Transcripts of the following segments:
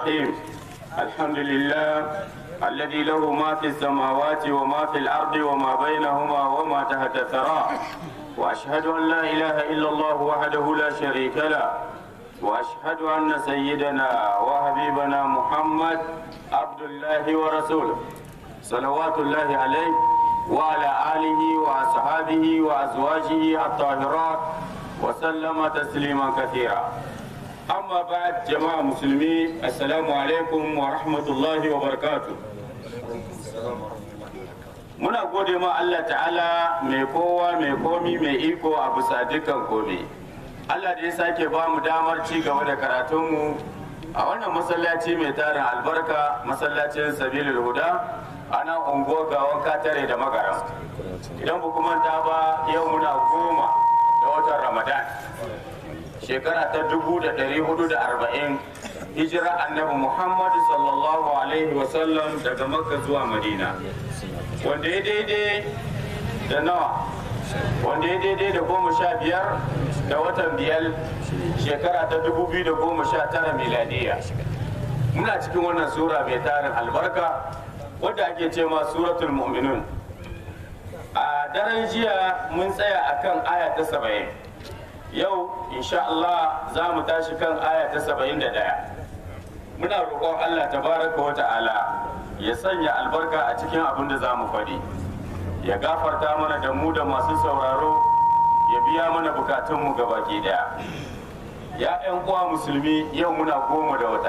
الرحيم الحمد لله الذي له ما في السماوات وما في الأرض وما بينهما وما تحت الثرى وأشهد أن لا إله إلا الله وحده لا شريك له وأشهد أن سيدنا وحبيبنا محمد عبد الله ورسوله صلوات الله عليه وعلى آله وأصحابه وأزواجه الطاهرات وسلم تسليما كثيرا أما بعد جماعة مسلمين السلام عليكم ورحمة الله وبركاته muna gode ma Allah ta'ala mai kowa mai komi mai iko a bisa dukkan komi Allah da ya sake ba mu damar ci gaba da karatunmu a wannan masallaci mai tarin albarka masallacin sabilul huda a nan unguwar gawan katare da magara idan ba kuma ta ba yau muna goma da watan ramadan shekara ta dubu da ɗari hudu da arba'in hijira annabi muhammadu sallallahu alaihi wasallam daga makka zuwa madina wanda ya daidai da nawa wanda ya daidai da goma sha biyar da watan biyar shekara ta dubu biyu da goma sha tara miladiya muna cikin wannan sura mai tarin albarka wadda ake ce ma suratul mu'minun a daren jiya mun tsaya akan aya ta saba'in yau insha Allah za mu tashi kan aya ta saba'in da ɗaya muna roƙon Allah tabaraka wa ta'ala ya sanya albarka a cikin abin da za mu faɗi ya gafarta mana da mu da masu sauraro ya biya mana bukatunmu baki daya ya 'yan uwa musulmi yau muna goma da wata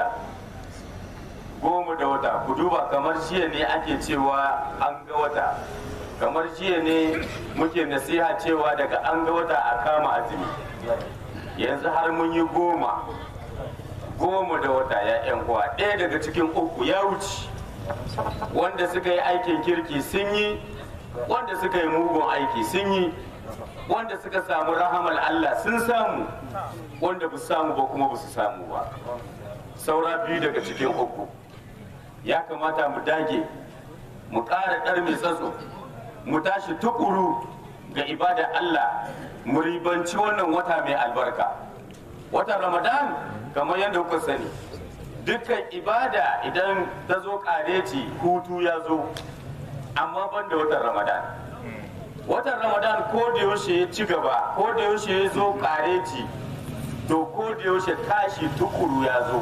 goma da wata ku duba kamar jiya ne ake cewa an ga wata kamar jiya ne muke nasiha cewa daga an ga wata a kama azumi yanzu har mun yi goma goma da wata ya 'yan uwa ɗaya daga cikin uku ya wuce wanda suka yi aikin kirki sun yi wanda suka yi mugun aiki sun yi wanda suka samu rahamar Allah sun samu wanda ba samu ba kuma ba su samu ba saura biyu daga cikin uku ya kamata mu dage mu ƙara ɗar mai tsatso mu tashi tukuru ga ibada Allah mu ribanci wannan wata mai albarka watan ramadan kamar yadda kuka sani dukkan ibada idan ta zo ƙareci hutu ya zo amma ban da watan ramadan watan ramadan ko da yaushe ya ci gaba ko da yaushe ya zo ƙareci to ko da yaushe tashi tukuru ya zo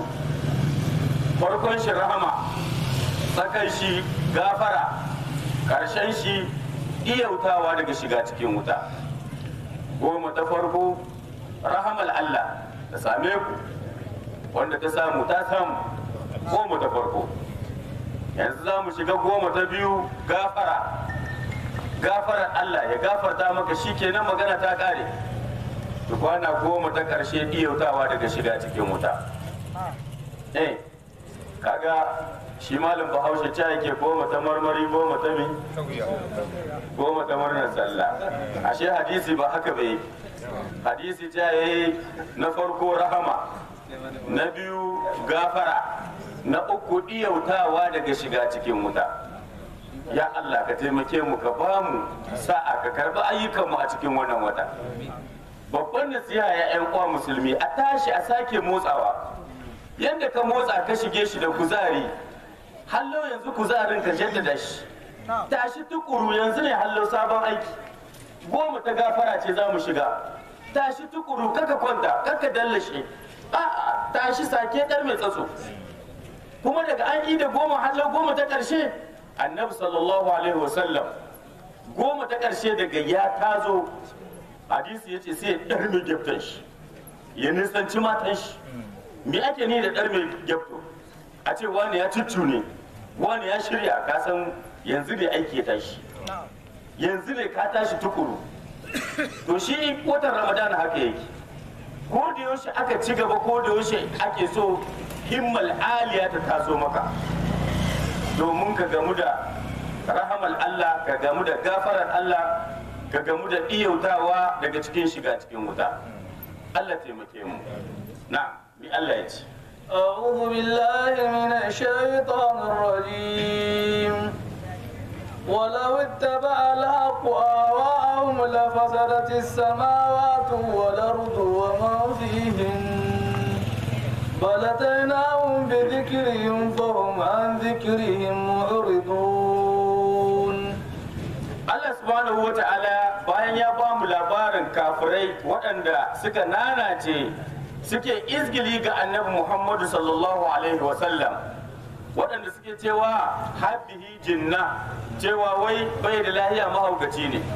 farkon shi rahama tsakan shi gafara ƙarshen shi iyautawa daga shiga cikin wuta goma ta farko rahamal allah ta same ku wanda ta samu ta samu goma ta farko yanzu za mu shiga goma ta biyu gafara gafarar Allah ya gafarta maka shi kenan magana ta kare kwana goma ta karshe iyautawa daga shiga cikin wuta eh kaga shi malam bahaushe ca yake goma ta marmari goma ta mi goma ta murnar sallah ashe hadisi ba haka bai hadisi ca yayi na farko rahama na biyu gafara na uku iyautawa daga shiga cikin wuta ya Allah ka taimake mu ka ba mu sa'a ka karbi ayyukanmu a cikin wannan wata babban nasiha ya yan uwa musulmi a tashi a sake motsawa yadda ka motsa ka shige shi da kuzari hallo yanzu kuzarin ka jaddada shi tashi tukuru yanzu ne hallo sabon aiki goma ta gafara ce za mu shiga tashi tukuru kaka kwanta kaka dallashe a'a tashi sake dar mai tsatso kuma daga an yi da goma hallo goma ta ƙarshe annabi sallallahu alaihi wasallam goma ta ƙarshe daga ya tazo hadisi ya ce sai ya ɗar mai gyaftan shi ya nisanci matan shi me ake ni da ɗar mai gyafto a ce wani ya cuccu ne wani ya shirya ka san yanzu ne aiki ya tashi yanzu ne ka tashi tukuru to shi watan ramadan haka yake ko da yaushe aka ci gaba ko da yaushe ake so himmal aliya ta taso maka domin ka gamu da rahamal Allah ka gamu da gafarar Allah ka gamu da iyautawa daga cikin shiga cikin wuta Allah taimake mu na bi Allah ya ce أعوذ بالله من الشيطان الرجيم ولو اتبع الحق آواءهم لفسدت السماوات والأرض وما فيهن بل أتيناهم بذكرهم فهم عن ذكرهم معرضون Allah subhanahu wa ta'ala bayan ya ba mu labarin kafirai waɗanda suka nanace suke izgili ga annabi Muhammadu sallallahu alaihi wa sallam waɗanda suke cewa habbihi jinna cewa wai bai da lahiya mahaukaci ne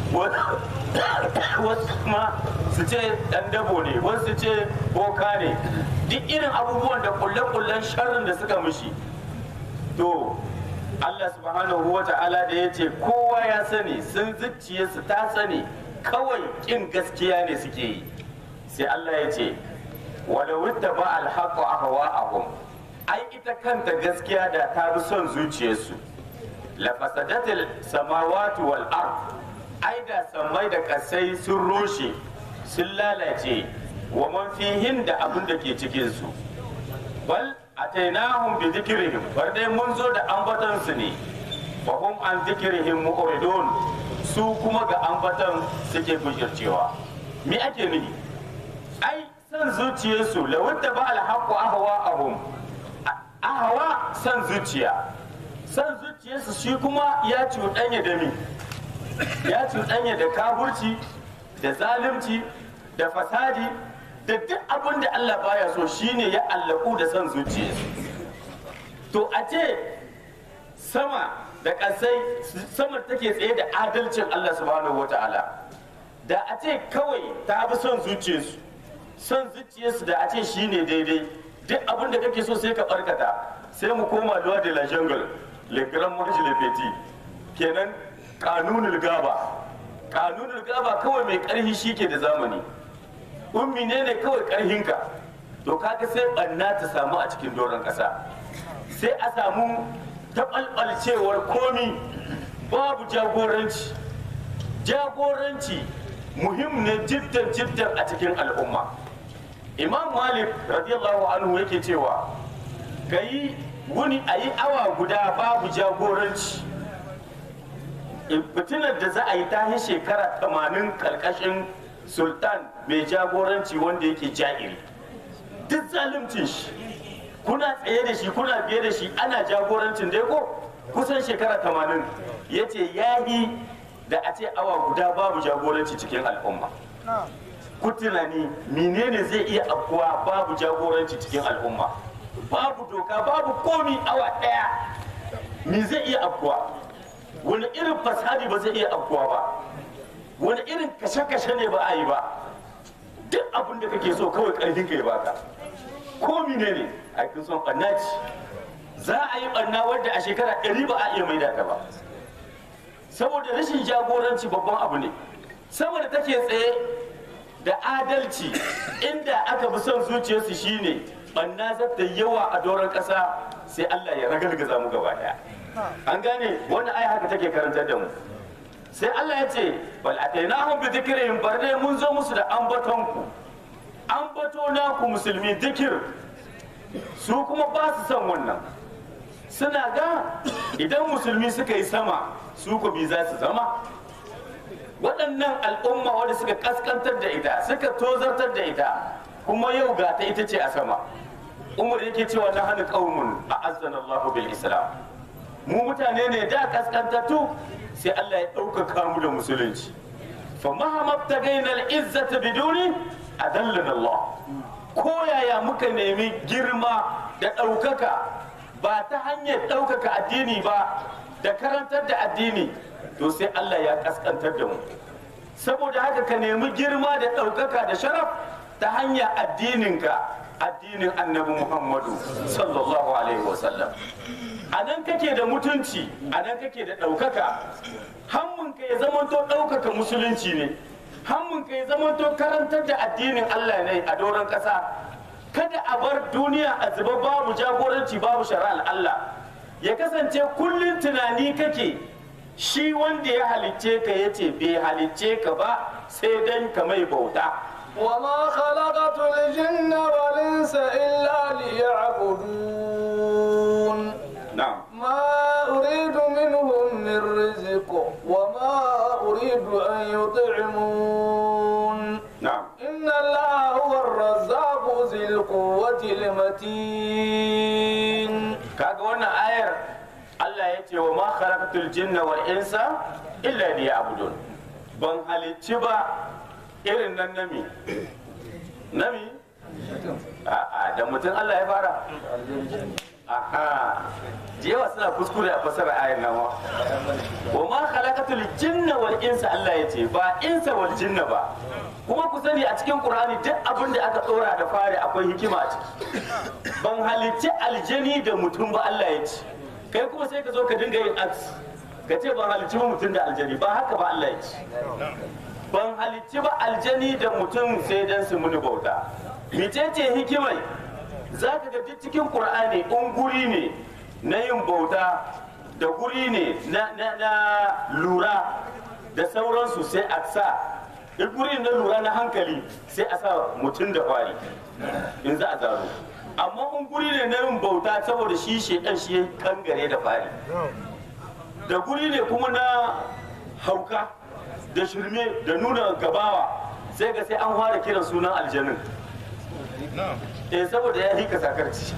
wasu ma su ce ɗan dabo ne wasu su ce boka ne duk irin abubuwan da kulle-kullen sharrin da suka mishi to Allah subhanahu wa ta'ala da ya ce kowa ya sani sun zuciyarsu ta sani kawai kin gaskiya ne suke yi sai Allah ya ce wala wadda ba alhaƙo a hawa ahum ai ita kanta gaskiya da ta bi son zuciyarsu la fasadatil samawati wal ard ai da sammai da kasai sun rushe sun lalace wa man fihin da abin da ke cikin su bal atainahum bi dhikrihim bar dai mun zo da ambaton su ne fa hum an dhikrihim mu'ridun su kuma ga ambaton suke bujircewa me ake nufi ai san zuciyarsu la wadda ba alhaqu ahwa ahum ahwa san zuciya san zuciyarsu shi kuma ya cuɗanya da mi ya cuɗanya da kafurci da zalunci da fasadi da duk abin da Allah baya so shine ya allaku da son zuciyarsu to a ce sama da ƙasai sama take tsaye da adalcin Allah subhanahu wata'ala da a ce kawai ta bi son zuciyarsu son zuciyarsu da a ce shine daidai duk abin da kake so sai ka barkata sai mu koma luwa de la jungle le grand marche le petit kenan kanunul gaba kanunul gaba kawai mai karhi shike da zamani ummi ne ne kawai karhinka to kaga sai banna ta samu a cikin doron kasa sai a samu taɓalɓalcewar komi babu jagoranci jagoranci muhim ne jiddan jiddan a cikin al'umma imam malik radiyallahu anhu yake cewa ka yi wuni a yi awa guda babu jagoranci fitinar da za a yi ta shekara 80 karkashin sultan mai jagoranci wanda yake ja'iri duk zalimcin shi kuna tsaye da shi kuna biye da shi ana jagorancin dai ko kusan shekara 80 ya ce yayi da a ce awa guda babu jagoranci cikin al'umma ku tunani menene zai iya afkuwa babu jagoranci cikin al'umma babu doka babu komi awa daya me zai iya afkuwa wani irin fasadi ba zai iya afkuwa ba wani irin kashe-kashe ne ba a yi ba duk abin da kake so kawai karfin ka ya baka ko mine ne a kin son ɓanna ce za a yi ɓanna wadda a shekara ɗari ba a iya maida ta ba saboda rashin jagoranci babban abu ne saboda take tsaye da adalci inda aka bi son zuciyarsu shine ɓanna za ta yawa a doron ƙasa sai Allah ya ragargaza mu gaba ɗaya an gane wannan aya haka take karantar da mu sai Allah ya ce bal atainahum bi dhikrihim barde mun zo musu da ambaton ku ambato na ku musulmi dhikr su kuma ba su son wannan suna ga idan musulmi suka yi sama su ku bi za su zama waɗannan al'umma wanda suka kaskantar da ita suka tozartar da ita kuma yau ga ta ita ce a sama umar yake cewa na hannu qaumun a azzana Allahu bil islam mu mutane ne da kaskantattu sai Allah ya ɗaukaka mu da musulunci fa mahamabta gainal izzata biduni adallana Allah ko yaya muka nemi girma da ɗaukaka ba ta hanyar ɗaukaka addini ba da karantar da addini to sai Allah ya kaskantar da mu saboda haka ka nemi girma da ɗaukaka da sharaf ta hanyar addininka addinin annabi Muhammadu sallallahu alaihi wasallam a nan kake da mutunci a nan kake da ɗaukaka hammunka ya zamanto ɗaukaka musulunci ne hammunka ya zamanto karantar da addinin Allah ne a doron ƙasa kada a bar duniya a zuba babu jagoranci babu shari'ar Allah ya kasance kullum tunani kake shi wanda ya halicce ka ya ce bai halicce ka ba sai dan ka mai bauta وما خلقت الجن والإنس إلا ليعبدون na'am ما أريد منهم من رزق وما أريد أن يطعمون na'am إن الله هو الرزاق ذي القوة المتين kaga wannan ayar Allah ya ce wa ma khalaqatul jinna wal insa illa liya'budun ban halicci ba irin nan nami nami a'a da mutum Allah ya fara aha jewa suna kuskure a fasara ayar nan wa wa ma khalaqatul jinna wal insa Allah ya ce ba insa wal jinna ba kuma ku sani a cikin Qur'ani duk abin da aka tsora da fari akwai hikima a ciki ban halicci aljani da mutum ba Allah ya ce kai kuma sai ka zo ka dinga yin aks ka ce ban halicci ba mutum da aljani ba haka ba Allah ya ce ban halicci ba aljani da mutum sai dan su muni bauta mecece hikimai za ka ga duk cikin Qur'ani in guri ne na yin bauta da guri ne na, na, na lura da sauransu sai a sa in guri na lura na hankali sai a sa mutum da kwari in za a zaro amma in guri ne na yin bauta saboda shi shedan shi ya kangare da fari da guri ne kuma na hauka da shirme da nuna gabawa sai ga sai an fara kiran sunan aljanin eh saboda ya hika sakarci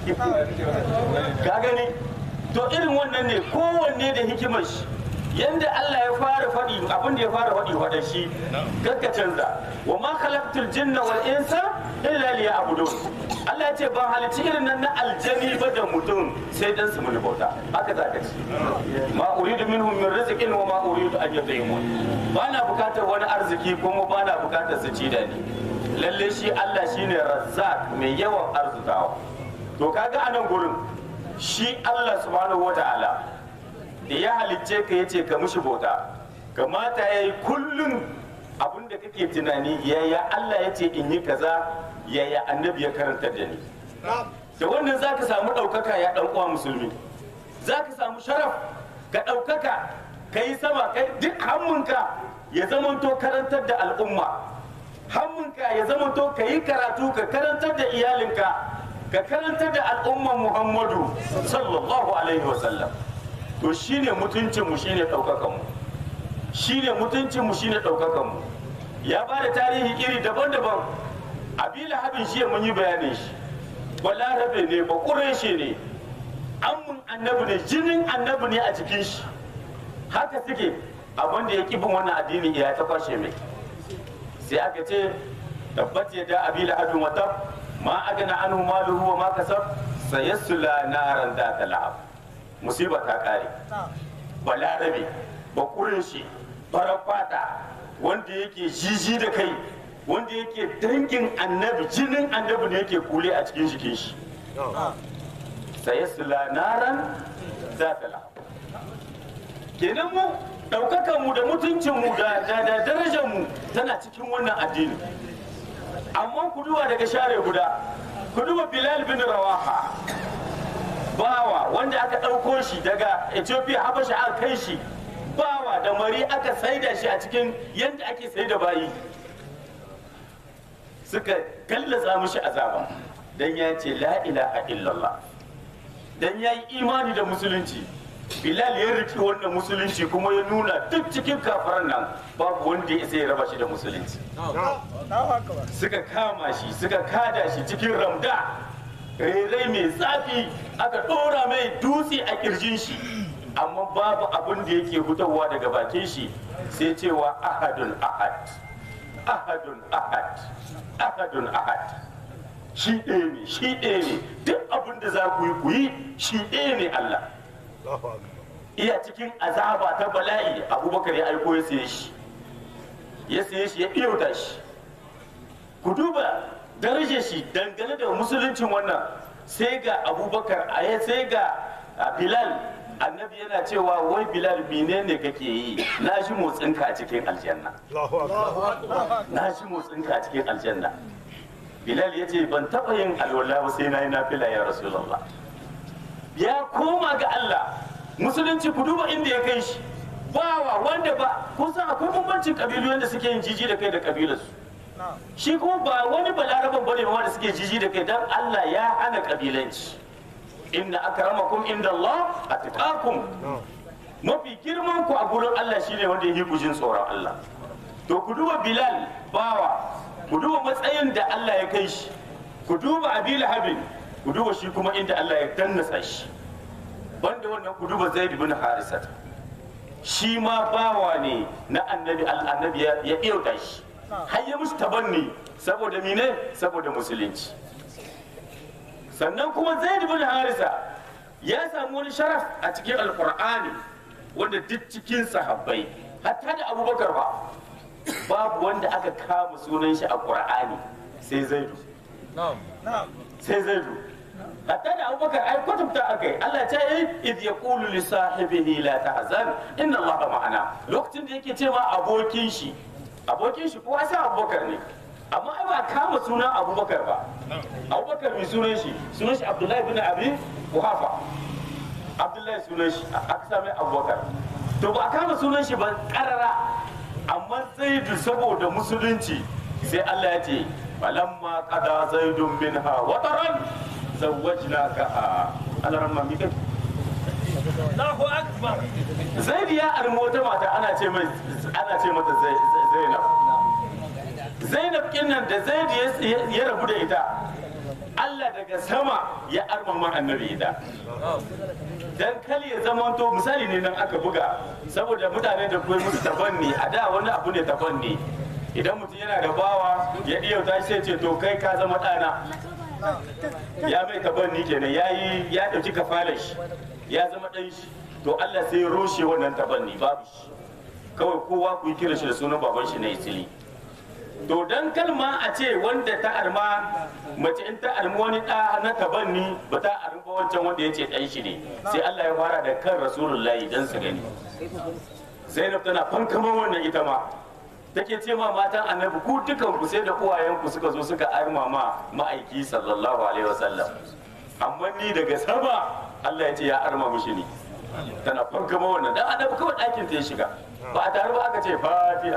ka gani to irin wannan ne kowanne da hikimar shi yanda Allah ya fara faɗi abin da ya fara faɗi wa shi kakka canza wa ma khalaqtul jinna wal insa illa liya'budun Allah ya ce ban halicci irin nan na aljani ba da mutum sai dan su mun bauta haka zaka ci ma uridu minhum min rizqin wa ma uridu an yut'imun ba na bukatar wani arziki kuma ba na bukatar su ci da ni lalle shi Allah shine razzaq mai yawan arzikawa to kaga anan gurin shi Allah subhanahu wataala da ya halicce ka yace ka mishi bauta kamata yayi kullum abin da kake tunani yaya Allah ya ce in yi kaza yaya annabi ya karanta da ni da wannan zaka samu ɗaukaka ya ɗan uwa musulmi zaka samu sharaf ka ɗaukaka ka yi sama kai duk hammunka ya zamanto karantar da al'umma hammunka ya zamanto ka yi karatu ka karantar da iyalinka ka karantar da al'umman muhammadu sallallahu alaihi wasallam to shine mutuncinmu shine ɗaukakanmu shine mutuncinmu shine ɗaukakanmu ya ba da tarihi iri daban-daban abila habin shi mun yi bayanin shi balarabe ne ba ƙureshe ne amun annabi ne jinin annabi ne a cikin shi haka suke abin da ya ƙi bin wannan addini ya ta kwashe mai sai aka ce tabbat ya da abila habin wata ma agana anhu maluhu wa ma kasab sayassula naran da ta lahab musiba ta kare balarabe ba ƙureshe farar fata wanda yake jiji da kai wanda yake dangin annabi jinin annabi ne yake kule a cikin jikin shi sai su naran za ta la kenan mu ɗaukakan mu da mutuncin mu da da darajar mu tana cikin wannan addini amma ku duba daga share guda ku duba bilal bin rawaha bawa wanda aka ɗauko shi daga ethiopia habasha aka kai shi bawa da mari aka saida shi a cikin yadda ake sai da bayi suka gallaza mishi azaba dan ya ce la ilaha illallah dan ya yi imani da musulunci bilal ya riki wannan musulunci kuma ya nuna duk cikin kafaran nan babu wanda ya ya raba shi da musulunci suka kama shi suka kada shi cikin ramda rairai mai zafi aka ɗora mai dutse a kirjin shi amma babu abin da yake fitowa daga bakin shi sai cewa ahadun ahad ahadun ahad ahadun ahad shi ɗaya ne shi ɗaya ne duk abin da za ku yi ku yi shi ɗaya ne Allah iya cikin azaba ta bala'i abubakar ya aiko ya saye shi ya saye shi ya ɗiyauta shi ku duba darajar shi dangane da musuluncin wannan sai ga abubakar a ya sai ga bilal annabi yana cewa wai bilal menene kake yi na shi motsinka a cikin aljanna na shi motsinka a cikin aljanna bilal ya ce ban taɓa yin alwala ba sai na yi nafila ya rasulallah ya koma ga allah musulunci ku duba inda ya kai shi bawa wanda ba kun san akwai bambancin kabilu yadda suke yin jiji da kai da kabilarsu shi kuma ba wani balaraban bane wanda suke jiji da kai dan allah ya hana kabilanci inna akramakum inda Allah atqakum mafi girman ku a gurin Allah shine wanda yake ku jin tsoron Allah to ku duba Bilal bawa ku duba matsayin da Allah ya kai shi ku duba Abil Habib ku duba shi kuma inda Allah ya dannasa shi banda wannan ku duba zaid bin harisat shi ma bawa ne na annabi annabi ya ya iyauta shi har ya musu tabanni saboda mine saboda musulunci sannan kuma zaid bin harisa ya samu wani sharaf a cikin alqur'ani wanda duk cikin sahabbai hatta da abubakar ba babu wanda aka kama sunan shi a qur'ani sai zaidu sai zaidu hatta da abubakar ai kwatanta aka yi Allah ta yi idh yaqulu li sahibihi la tahzan inna Allah ma'ana lokacin da yake cewa abokin shi abokin shi kowa sai abubakar ne amma ai ba kama sunan abubakar ba abubakar mai sunan shi sunan shi abdullahi bin abi kuhafa abdullahi sunan shi aka sami abubakar to ba a kama sunan shi ba karara amma zaidu saboda musulunci sai Allah ya ce falamma qada zaidun minha wataran zawwajnaka alaramma mi kai Allahu Akbar. Zaid ya armi wata mata ana ce mai ana ce mata Zai- Zai- Zainab. Zainab kinnan da Zaid ya- ya rabu da ita Allah daga sama ya armama annabi ita. Dan kali ya zama to misali ne nan aka buga saboda mutane da kuma musu tabanni a da wani abu ne tabanni idan mutum yana da bawa ya iya tashi sai ce to kai ka zama ɗana ya mai tabanni kenan ya yi ya ɗauki kafalar shi ya zama ɗan shi to Allah sai ya rushe wannan tabanni babu shi kawai kowa ku yi kiran shi da sunan baban shi na isili to dan kalma a ce wanda ta arma mace in ta armi wani ɗa na tabanni ba ta armi ba wancan wanda ya ce ɗan shi ne sai Allah ya fara da kan rasulullahi dan su gani Zainab tana fankama wannan ita ma take ce ma matan annabi ku dukan ku sai da uwayenku suka zo suka arma ma ma'aiki sallallahu alaihi wasallam amma ni daga sama Allah ya ce ya arma mishi ni tana fankama wannan dan annabi kawai ɗakin ta ya shiga ba a tare ba aka ce fatiha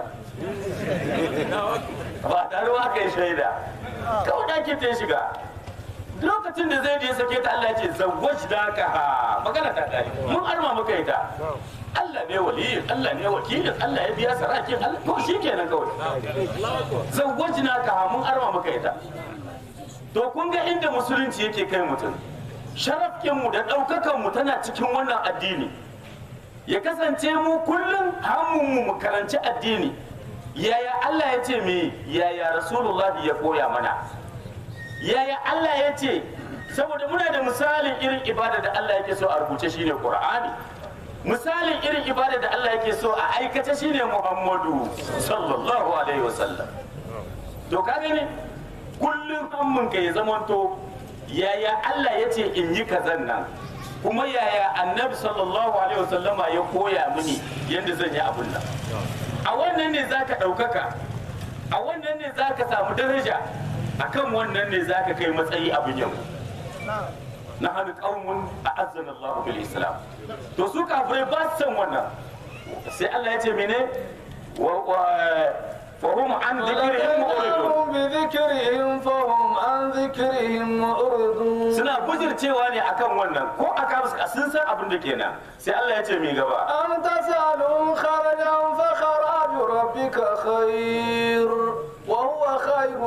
ba a tare ba aka yi shaida kawai ɗakin ta ya shiga lokacin da zai je sake ta Allah ya ce zawwaj da ka ha magana ta kare mun arma muka yi ta Allah ne waliyin Allah ne wakilin Allah ya biya sarakin Allah to shi kenan kawai zawwaj na ka ha mun arma muka yi ta to kun ga inda musulunci yake kai mutum sharafkinmu da ɗaukakanmu tana cikin wannan addini ya kasance mu kullum hamunmu mu karanci addini yaya Allah ya ce me yaya Rasulullah ya koya mana yaya Allah ya ce saboda muna da misalin irin ibada da Allah yake so a rubuce shine Qur'ani misalin irin ibada da Allah yake so a aikace shine Muhammadu sallallahu alaihi wasallam to ka gani kullum hammun ka ya zamanto yaya Allah ya ce in yi kazan nan kuma yaya annabi sallallahu alaihi wasallama ya koya mini yadda zan yi abun nan a wannan ne zaka ɗaukaka a wannan ne zaka samu daraja akan wannan ne zaka kai matsayi abin yau na hannu ƙaunin a azzan Allah bil Islam to su kafirai ba su san wannan sai Allah ya ce mene wa fahum an dhikrihim mu'ridun وَلَهُمْ بذكرهم فهم عن ذكرهم معرضون suna bujircewa ne akan wannan ko aka musu sun san abin da kenan sai Allah ya ce mi gaba أم تسألهم خرجا فخراج ربك خير وهو خير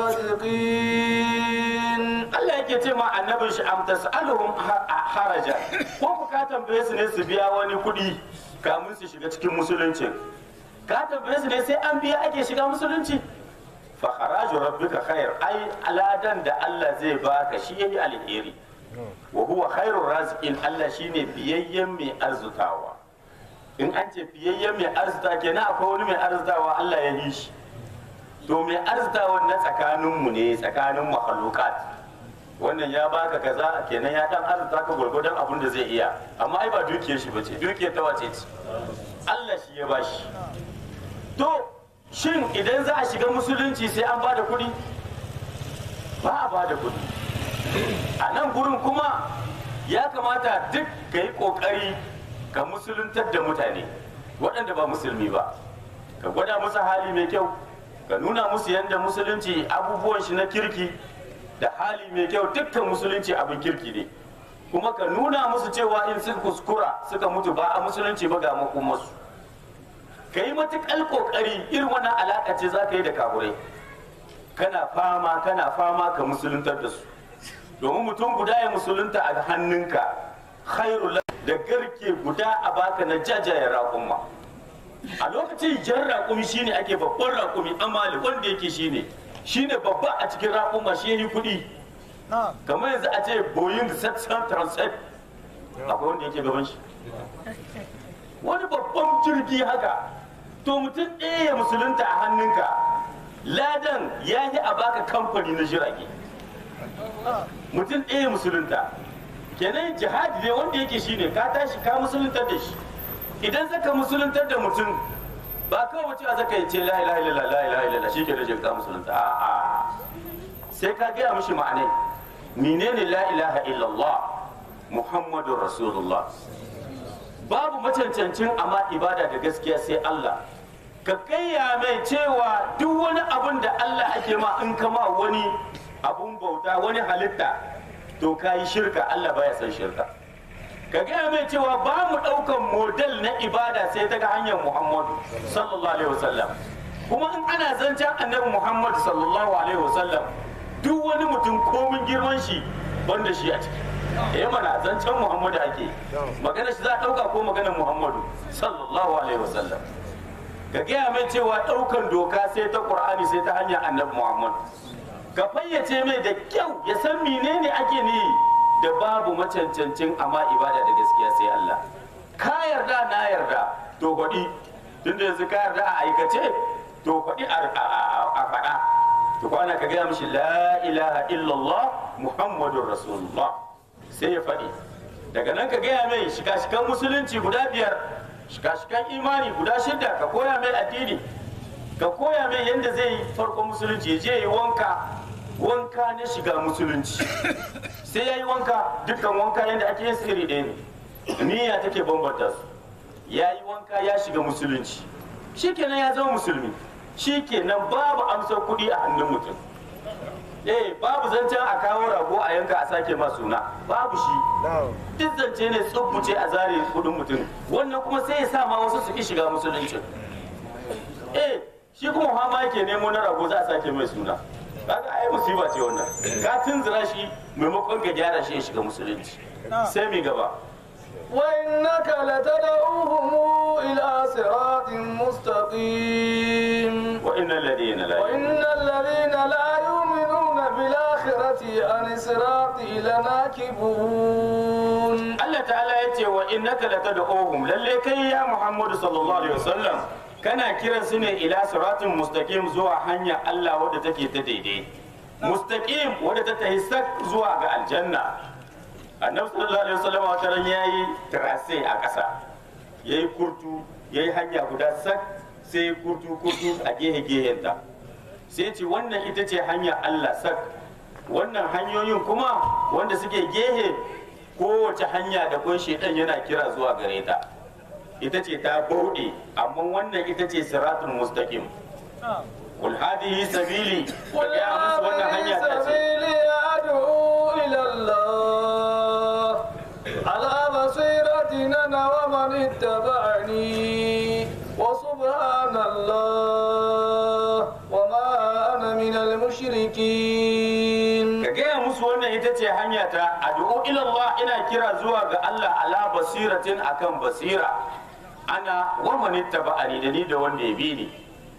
الرازقين Allah yake ce ma annabin shi am tas'aluhum ha- haraja ko ku ka tambaye su ne su biya wani kuɗi kamun su shiga cikin musulunci ka tambaye su ne sai an biya ake shiga musulunci fa kharaju rabbika khair ai aladan da Allah zai baka shi yayi alheri wa huwa khairur raziqin Allah shine biyayyen mai arzutawa in an ce biyayyen mai arzuta kenan akwai wani mai arzutawa Allah ya yi shi to mai arzutawa na tsakaninmu ne tsakanin mahalukat wannan ya baka kaza kenan ya dan arzuta ka gwargwadon abin da zai iya amma ai ba dukiyar shi bace dukiyar ta wace ce Allah shi ya bashi to shin idan za a shiga musulunci sai an bada kuɗi ba a bada kuɗi a nan gurin kuma ya kamata duk ka yi ƙoƙari ka musuluntar da mutane waɗanda ba musulmi ba ka gwada musu hali mai kyau ka nuna musu yadda musulunci abubuwan shi na kirki da hali mai kyau dukkan musulunci abin kirki ne kuma ka nuna musu cewa in sun kuskura suka mutu ba a musulunci ba ga makomarsu ka yi matuƙar ƙoƙari irin wannan alaƙa ce za ka yi da kaburai kana fama kana fama ka musuluntar da su domin mutum guda ya musulunta a hannunka khairu lak da garke guda a baka na jajayen raƙumma a lokacin jan raƙumi shine ake babban raƙumi amali wanda yake shine shine babba a cikin raƙumma shi yi kuɗi kamar yanzu a ce boeing 737 akwai wanda yake gaban shi wani babban jirgi haka to mutum ɗaya ya musulunta a hannunka ladan ya yi a baka kamfani na jirage mutum ɗaya musulunta kenan jihadi ne wanda yake shine ka tashi ka musuluntar da shi idan zaka musuluntar da mutum ba kawai mutum zaka yi ce la ilaha illallah la ilaha illallah shi ke da ka musulunta a'a sai ka gaya mishi ma'anai menene la ilaha illallah muhammadur rasulullah babu macancancin amma ibada da gaskiya sai Allah ka kayya mai cewa duk wani abun da Allah ake ma in kama wani abun bauta wani halitta to ka yi shirka Allah baya san shirka ka gaya mai cewa ba mu ɗaukan model na ibada sai ta ga hanyar Muhammadu sallallahu alaihi wasallam kuma in ana zancen annabi Muhammadu sallallahu alaihi wasallam duk wani mutum komin girman shi banda shi a ciki eh mana zancen Muhammadu ake magana shi za a ɗauka ko maganar Muhammadu sallallahu alaihi wasallam ka gaya mai cewa ɗaukan doka sai ta Qur'ani sai ta hanyar annabi Muhammadu ka fayyace mai da kyau ya san menene ake ni da babu macancancin amma ibada da gaskiya sai Allah ka yarda na yarda to faɗi tunda yanzu ka yarda a aikace to faɗi a faɗa to kwana ka gaya mishi la ilaha illallah muhammadur rasulullah sai ya faɗi daga nan ka gaya mai shika-shikan musulunci guda biyar shika-shikan imani guda shida ka koya mai addini ka koya mai yadda zai yi farkon musulunci ya je yi wanka wanka na shiga musulunci sai ya yi wanka dukkan wanka yadda ake yin iri ɗaya ne niyya take bambanta su ya yi wanka ya shiga musulunci shikenan ya zama musulmi shikenan babu amsar kuɗi a hannun mutum eh babu zancen a kawo rago a yanka a sake ma suna babu shi duk zance ne tsubbuce a zare kudin mutum wannan kuma sai ya sa ma wasu su ki shiga musulunci eh shi kuma hama yake nemo na rago za a sake mai suna kaga ai musiba ce wannan ka tunzura shi maimakon ka gyara shi ya shiga musulunci sai mi gaba وإنك لتدعوهم إلى صراط مستقيم wa innal ladina la وإن الذين لا يؤمنون بالآخرة عن الصراط لناكبون Allah ta'ala ya ce wa innaka latad'uhum lalle kai ya Muhammadu sallallahu alaihi wasallam kana kiran su ne ila siratin mustaqim zuwa hanya Allah wadda take ta daidai mustaqim wadda ta tahi sak zuwa ga aljanna annabi sallallahu alaihi wasallam wata ran yayi trase a ƙasa yayi kurtu yayi hanya guda sak sai kurtu kurtu a gehe gehenta sai ce wannan ita ce hanya Allah sak wannan hanyoyin kuma wanda suke gehe kowace hanya da kun shedan yana kira zuwa gare ta ita ce ta bauɗe amma wannan ita ce siratul mustaqim qul hadhihi sabili ka قل gaya musu wannan hanya هذه ta ce سبيلي أدعو إلى الله على بصيرة أنا ومن اتبعني وسبحان الله وما أنا من المشركين ka gaya musu wannan ita ce hanya ta addu'o ila Allah ina kira zuwa ga Allah ala basiratin akan basira ana wa man ittaba'ani da ni da wanda ya bi ni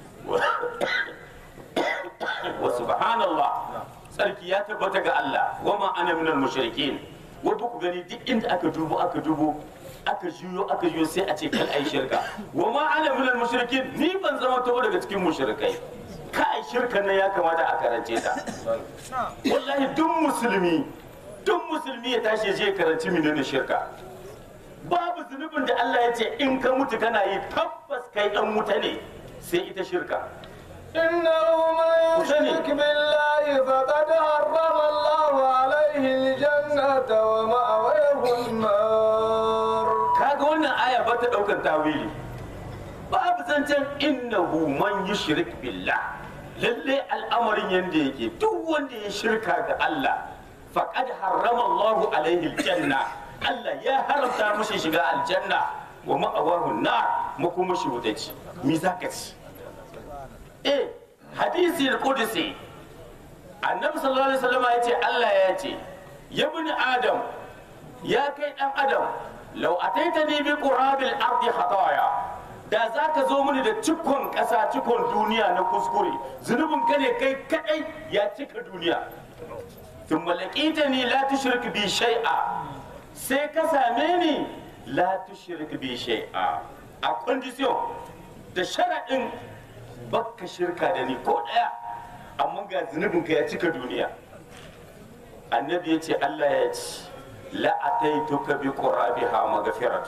wa subhanallah sarki ya tabbata ga Allah wa ma ana minal mushrikin wai ba ku gani duk inda aka dubo aka dubo aka juyo aka juyo sai a ce kan ai shirka wa ma ana minal mushrikin ni ban zama tabo daga cikin mushrikai kai shirkan nan ya kamata a karance ta wallahi duk musulmi duk musulmi ya tashi ya je ya karanci menene shirka babu zunubin da Allah ya ce in ka mutu kana yi tabbas kai dan wuta ne sai ita shirka إنه من يشرك بالله فقد حرم الله عليه الجنة ومأواه النار kaga wannan aya ba ta daukan tawili babu zancen innahu man yushrik billah lalle al'amarin yanda yake duk wanda ya shirka ga Allah faqad harrama Allahu alaihi aljanna Allah ya haramta mushi shiga aljanna wa ma'awahu nar makomashi wuta ce me zaka ci eh hadisi al-qudsi annabi sallallahu alaihi wasallam ya ce Allah ya ce ya bani adam ya kai dan adam law ataitani bi qurabil ardi khataya da za ka zo mini da cikon ƙasa cikon duniya na kuskure zunubin ka ne kai kadai ya cika duniya tun malakita ni la tushrik bi shay'a sai ka same ni la tushrik bi shay'a a condition da sharaɗin baka shirka da ni ko ɗaya amma ga zunubin ka ya cika duniya annabi ya ce Allah ya ce la ataituka bi qurabiha maghfiratu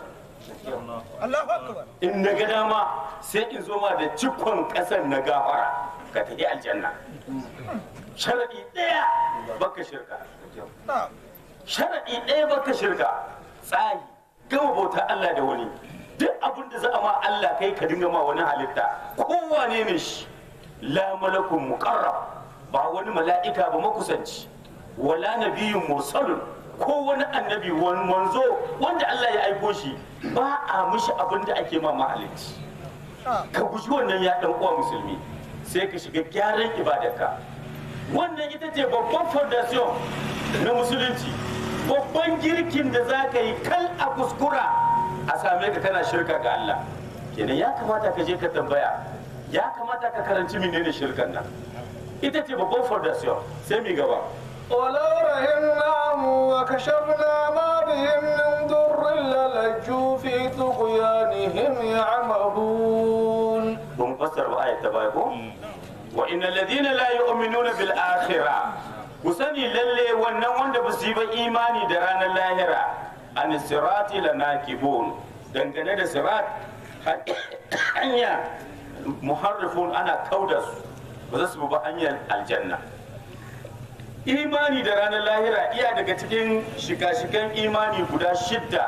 in na ga dama sai in zo ma da cikon ƙasar na gafara ka tafi aljanna sharaɗi ɗaya baka shirka sharaɗi ɗaya baka shirka tsari gama bauta Allah da wani duk abin da za a ma Allah kai ka dinga ma wani halitta kowane ne shi la malakun muqarrab ba wani mala'ika ba makusanci wala nabiyyun mursalun ko wani annabi wani manzo wanda Allah ya aiko shi ba a mishi abin da ake ma mahalicci ka guji wannan ya dan uwa musulmi sai ka shiga gyaran ibadarka wannan ita ce babban fondation na musulunci babban girkin da za ka yi kal a kuskura a same ka kana shirka ga Allah kenan ya kamata ka je ka tambaya ya kamata ka karanci menene shirkan nan ita ce babban fondation sai mi gaba ولو رحمناهم وكشفنا ما بهم من ضر للجوا في طغيانهم يعمهون mun fassara ba ayat ta baya ko wa innal ladina la yu'minuna bil akhirah ku sani lalle wannan wanda ba su yi ba imani da ranar lahira an sirati lanakibun dangane da sirat hanya muharrifun ana kauda su ba za su bi ba hanyar aljanna imani da ranar lahira iya daga cikin shika-shikan imani guda shidda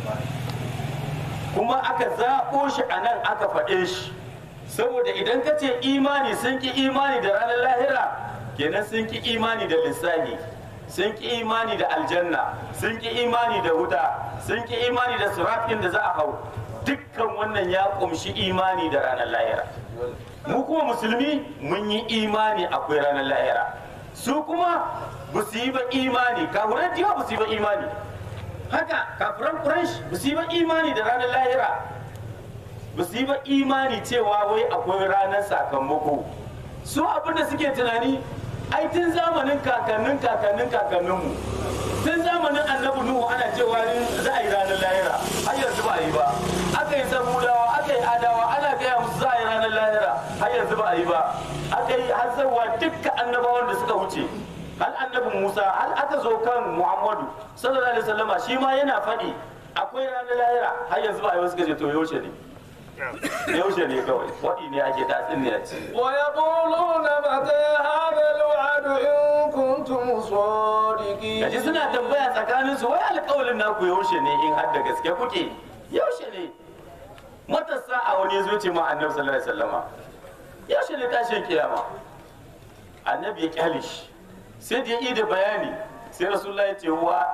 kuma aka zaɓo shi a nan aka faɗe shi saboda idan ka ce imani sun ki imani da ranar lahira kenan sun ki imani da lissahi sun ki imani da aljanna sun ki imani da wuta sun ki imani da surafin da za a hau dukkan wannan ya kumshi imani da ranar lahira mu kuma musulmi mun yi imani akwai ranar lahira su kuma ba su yi ba imani kafiran jiwa ba su yi ba imani haka kafiran quraish ba su yi ba imani da ranar lahira ba su yi ba imani cewa wai akwai ranar sakamako su abin da suke tunani ai tun zamanin kakannin kakannin kakanninmu tun zamanin annabi nuhu ana cewa za a yi ranar lahira har yanzu ba a yi ba aka yi samudawa aka yi adawa ana gaya musu za a yi ranar lahira har yanzu ba a yi ba aka yi hazarwa dukkan annabawan da suka wuce hal annabi musa hal aka zo kan muhammadu sallallahu alaihi wasallama shi ma yana faɗi akwai ranar lahira har yanzu ba a yi wasu gaje to yaushe ne yaushe ne kawai waɗi ne ake tatsin ne a ci ويقولون متى هذا الوعد إن كنتم صادقين gaji suna tambaya tsakanin su wai alƙawalin naku yaushe ne in har da gaske kuke yaushe ne matasa a wani yazo ce ma annabi sallallahu alaihi wasallama yaushe ne tashin kiyama annabi ya kyale shi sai da ya yi da bayani sai rasulullah ya ce wa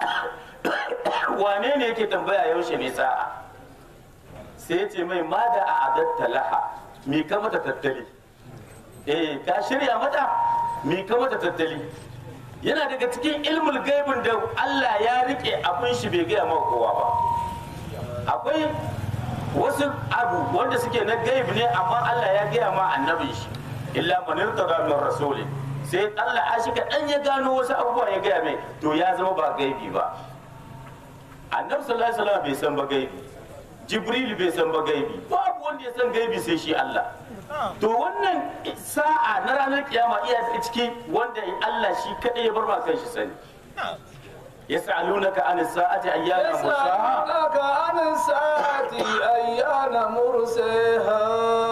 wane ne yake tambaya yaushe ne sa'a sai ya ce mai ma da a adatta laha me ka mata tattali eh ka shirya mata me ka mata tattali yana daga cikin ilmul gaibin da Allah ya rike abin shi bai gaya maka kowa ba akwai wasu abu wanda suke na gaib ne amma Allah ya gaya ma annabin shi illa man irtada min rasuli sai Allah a shi kaɗan ya gano wasu abubuwa ya gaya mai to ya zama ba gaibi ba annabi sallallahu alaihi wasallam bai san ba gaibi jibril bai san ba gaibi babu wanda ya san gaibi sai shi Allah to wannan sa'a na ranar kiyama iya daga ciki wanda Allah shi kadai ya bar ma kan shi sani yas'alunaka an sa'ati ayyana mursaha يسألونك عن الساعة أيان مرساها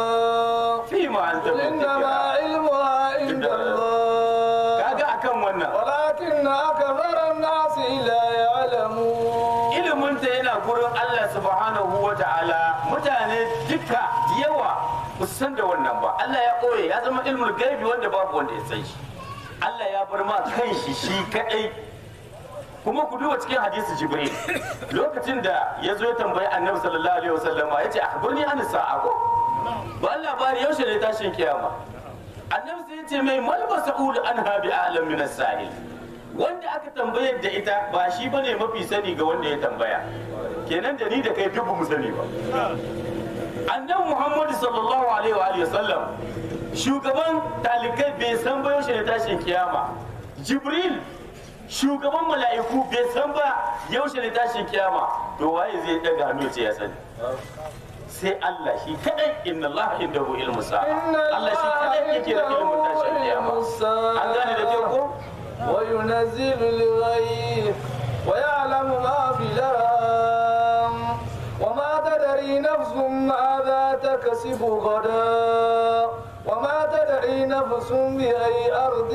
fima anta قل min إنما dhikra علمها عند الله kaga akan wannan ولكن أكثر الناس لا يعلمون ilimin ta yana gurin Allah subhanahu wa ta'ala mutane duka yawa ba su san da wannan ba Allah ya koye ya zama ilmul gaibi wanda babu wanda ya san shi Allah ya bar ma kan shi shi kadai kuma ku duba cikin hadisi jibril lokacin da ya zo ya tambayi annabi sallallahu alaihi wasallam ya ce akhbirni an sa'a ko ba labari yaushe ne tashin kiyama annabi sai ya ce mai mal mas'ul anha bi a'lam min as-sa'il wanda aka tambayar da ita ba shi bane mafi sani ga wanda ya tambaya kenan da ni da kai duk mu sani ba annabi muhammadu sallallahu alaihi wa alihi wasallam shugaban talikai bai san ba yaushe ne tashin kiyama jibril shugaban mala'iku bai san ba yaushe ne tashin kiyama to waye zai daga hannu ce ya sani sai Allah shi kadai inna Allah indahu ilmu sa'a Allah shi kadai yake da ilmin tashin kiyama an gane da ke ko وينزل الغيث ويعلم ما في الأرham وما تدري نفس ماذا تكسب غدا وما تدري نفس بأي أرض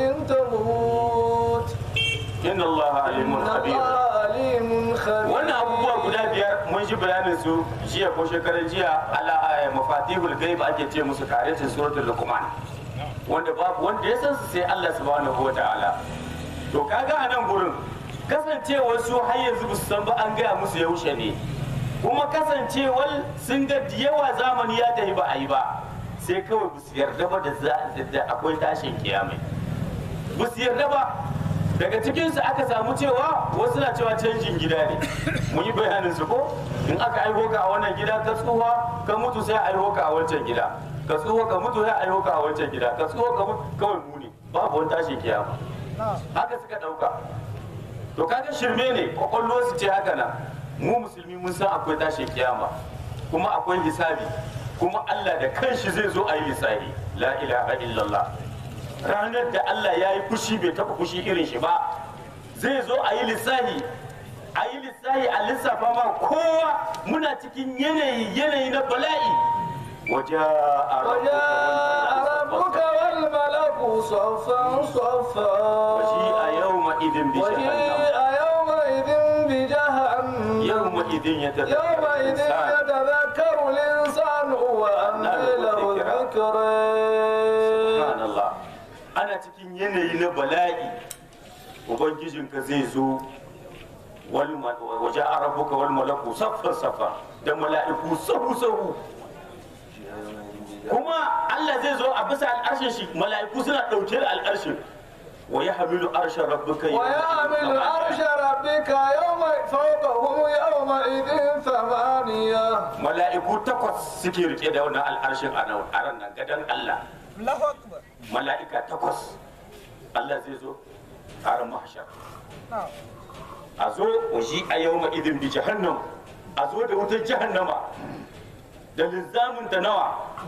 تموت inna Allah alimun إن khabir الله عليم خبير wannan abubuwa guda biyar mun ji bayanin su jiya ko shekarar jiya ala eh, mafatihul ghaib ake ce musu karetin suratul luqman wanda babu wanda ya san su sai Allah subhanahu wataala to kaga a nan gurin kasancewar su har yanzu ba su san ba an gaya musu yaushe ne kuma kasancewar sun ga da yawa zamani ya tafi ba a yi ba sai kawai ba su yarda ba da za- da akwai tashin kiyamai ba su yarda ba daga cikinsu aka samu cewa wasu na cewa canjin gida ne mun yi bayanin su ko in aka aiho ka a wannan gida ka tsuwa ka mutu sai a aiho ka a wancan gida ka tsuwa ka mutu sai a aiho ka a wancan gida ka tsuwa ka mutu kawai mu ne babu wani tashin kiyama haka suka dauka to kaga shirme ne kwakwallo su ce haka nan mu musulmi mun san akwai tashin kiyama kuma akwai hisabi kuma Allah da kanshi zai zo a yi lissafi la ilaha illallah ranar da Allah ya yi fushi bai taɓa fushi irin shi ba zai zo a yi lissahi a yi lissahi a lissafa ma kowa muna cikin yanayi yanayi na bala'i waje a وجاء ربك والملك صفا صفا waje a yau ma'idin bi jahannam وجيء يومئذ بجهنم yau ma'idin ya tafi يومئذ يتذكر الإنسان وأنى له الذكرى subhanallah ana cikin yanayi na bala'i ubangijinka zai zo wal ma- waje a rabuka wal malaku saffan saffa da mala'iku sahu sahu kuma Allah zai zo a bisa al'arshin shi mala'iku suna ɗauke da al'arshin wa ya hamilu arshin rabbuka ويعمل عرش ربك يوم فوقهم يومئذ ثمانية mala'iku takwas suke rike da wannan al'arshin a nan a ran nan gadon Allah Allahu Akbar. mala'ika takwas Allah zai zo a ran mahshar Na'am. a zo washi a yau idin bi jahannam a zo da wutar jahannama da linzamin ta nawa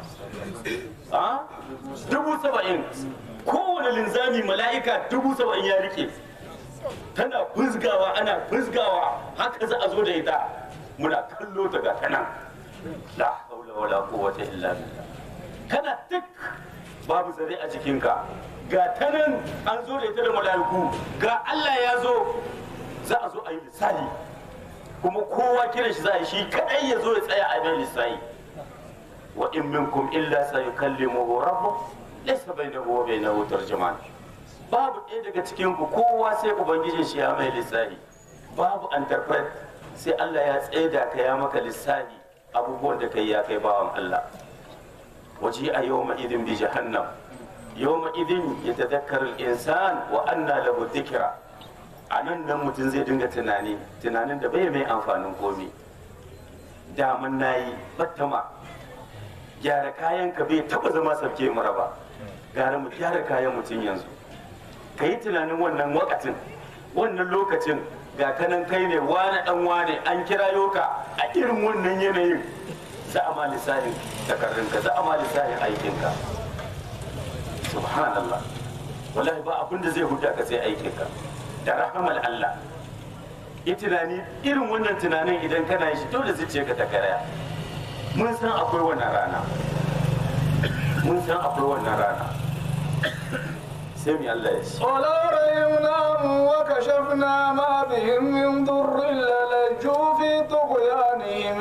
a dubu saba'in kowane linzami mala'ika dubu saba'in ya rike tana fuzgawa ana fuzgawa haka za a zo da ita muna kallo ta ga ta nan la haula wala quwwata illa billah kana tik babu zare a jikinka ga ta nan an zo da ita da mala'iku ga Allah ya zo za a zo a yi lissahi kuma kowa kiran shi za a yi shi kadai ya zo ya tsaya a mai lissahi wa in minkum illa sayukallimuhu rabbuh laysa bainahu wa bainahu tarjuman babu ɗaya daga cikin ku kowa sai ubangijin shi ya mai lissahi babu interpret sai Allah ya tsaida ka ya maka lissahi abubuwan da kai ya kai bawan Allah waje a yawma idin bi jahannam yawma idin yatadhakkaru al-insan wa anna lahu dhikra a nan nan mutum zai dinga tunani tunanin da bai mai amfanin komi daman nayi battama gyara kayan ka bai taba zama sabke mara ba gara mu gyara kayan mutum yanzu ka yi tunanin wannan wakatin wannan lokacin ga kanan kai ne wane dan wane an kirayo ka a irin wannan yanayin za a ma lissafin takardunka za a ma lissafin aikinka subhanallah wallahi ba abin da zai huta ka sai aikinka da rahamar Allah yi tunani irin wannan tunanin idan kana yi shi dole zuciyarka ta karaya mun san akwai wannan rana mun san akwai wannan rana sai mu Allah ya ce ولو رحمناهم وكشفنا ما بهم من ضر للجوا في طغيانهم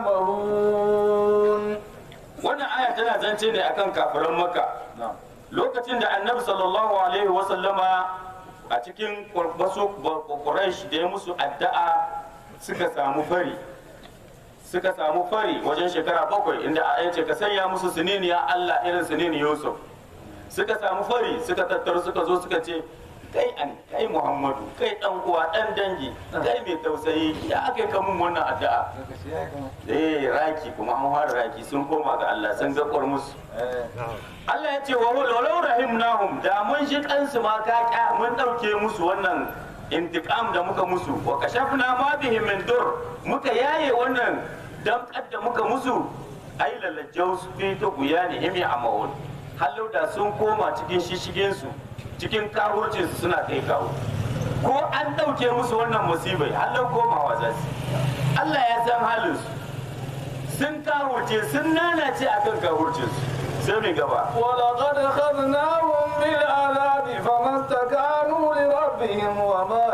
يعمهون wannan aya tana zance ne akan kafiran makka lokacin da annabi sallallahu alaihi wasallama a cikin wasu quraish da ya musu addu'a suka samu fari suka samu fari wajen shekara bakwai inda a ce ka sanya musu sinini ya Allah irin sinini Yusuf suka samu fari suka tattaru suka zo suka ce kai an kai muhammadu kai dan uwa dan dangi kai mai tausayi ya aka ka mun wannan addu'a eh raki kuma an fara raki sun koma ga Allah sun ga musu Allah ya ce wa walau rahimnahum da mun shi kansu ma ka kya mun dauke musu wannan intiqam da muka musu wa kashafna ma bihim min dur muka yaye wannan damkar da muka musu ai lalajau su fi ta guyani himi a mawun hallau da sun koma cikin shishigin su cikin kawurcin su suna kai kawo ko an dauke musu wannan musibai hallau komawa za su Allah ya san halin su sun kawurce sun nanace akan kawurcin su sai mai gaba ولقد أخذناهم بالعذاب فما استكانوا لربهم وما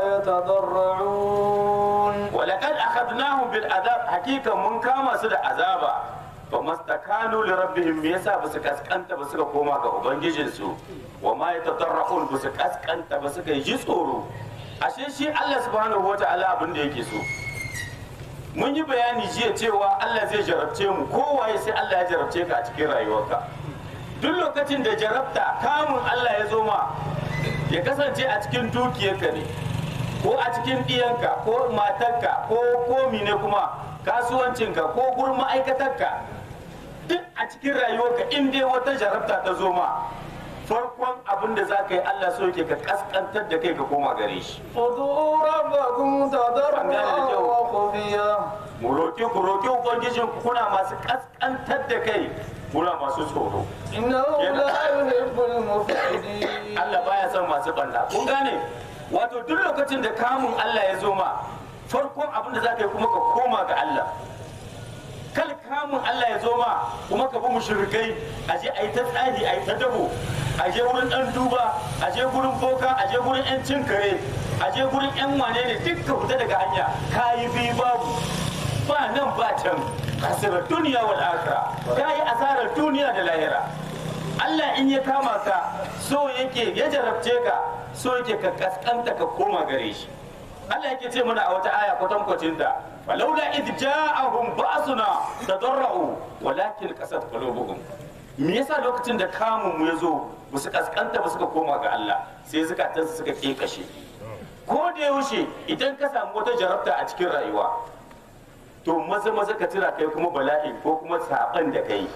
يتضرعون ولقد أخذناهم بالعذاب حقيقة من كما سد عذابا فما استكانوا لربهم يسا بس كسكنت بس كوما ga ubangijinsu wa ma yatadarrahun bus kaskanta bas ka ji tsoro ashe shi Allah subhanahu wataala abin da yake so mun yi bayani jiya cewa Allah zai jarabce mu kowaye sai Allah ya jarabce ka a cikin rayuwarka duk lokacin da jarabta kamun Allah ya zo ma ya kasance a cikin dukiyarka ne ko a cikin ɗiyanka ko matarka ko komi ne kuma kasuwancinka ko gurin ma'aikatarka duk a cikin rayuwarka in dai wata jarabta ta zo ma farkon abin da za ka yi Allah so yake ka kaskantar da kai ka koma gare shi ادعوا ربكم تضرعا وخفيا mu roƙi ku roƙi ubangijin ku kuna masu kaskantar da kai kuna masu tsoro إنه لا يحب المفسدين Allah baya son masu banda kun gane wato duk lokacin da kamun Allah ya zo ma farkon abin da za ka yi kuma ka koma ga Allah kal kamun Allah ya zo ma kuma ka bi mushrikai a je a yi ta tsari a yi ta dabo a je wurin dan duba a je gurin boka a je gurin yan cin kare a je gurin yan wane ne duk ka fita daga hanya ka yi bi babu ba nan ba can asirar duniya wal akhirah ka yi asarar duniya da lahira Allah in ya kama ka so yake ya jarabce ka so yake ka kaskanta ka koma gare shi Allah yake ce mana a wata aya kwatankwacin ta falaula id ja'ahum ba'suna tadarra'u walakin qasat qulubuhum me yasa lokacin da kamun mu yazo ba su kaskanta ba suka koma ga Allah sai zukatansu suka kekashe ko da yaushe idan ka samu wata jarabta a cikin rayuwa to maza maza ka tira kai kuma bala'i ko kuma saban da kai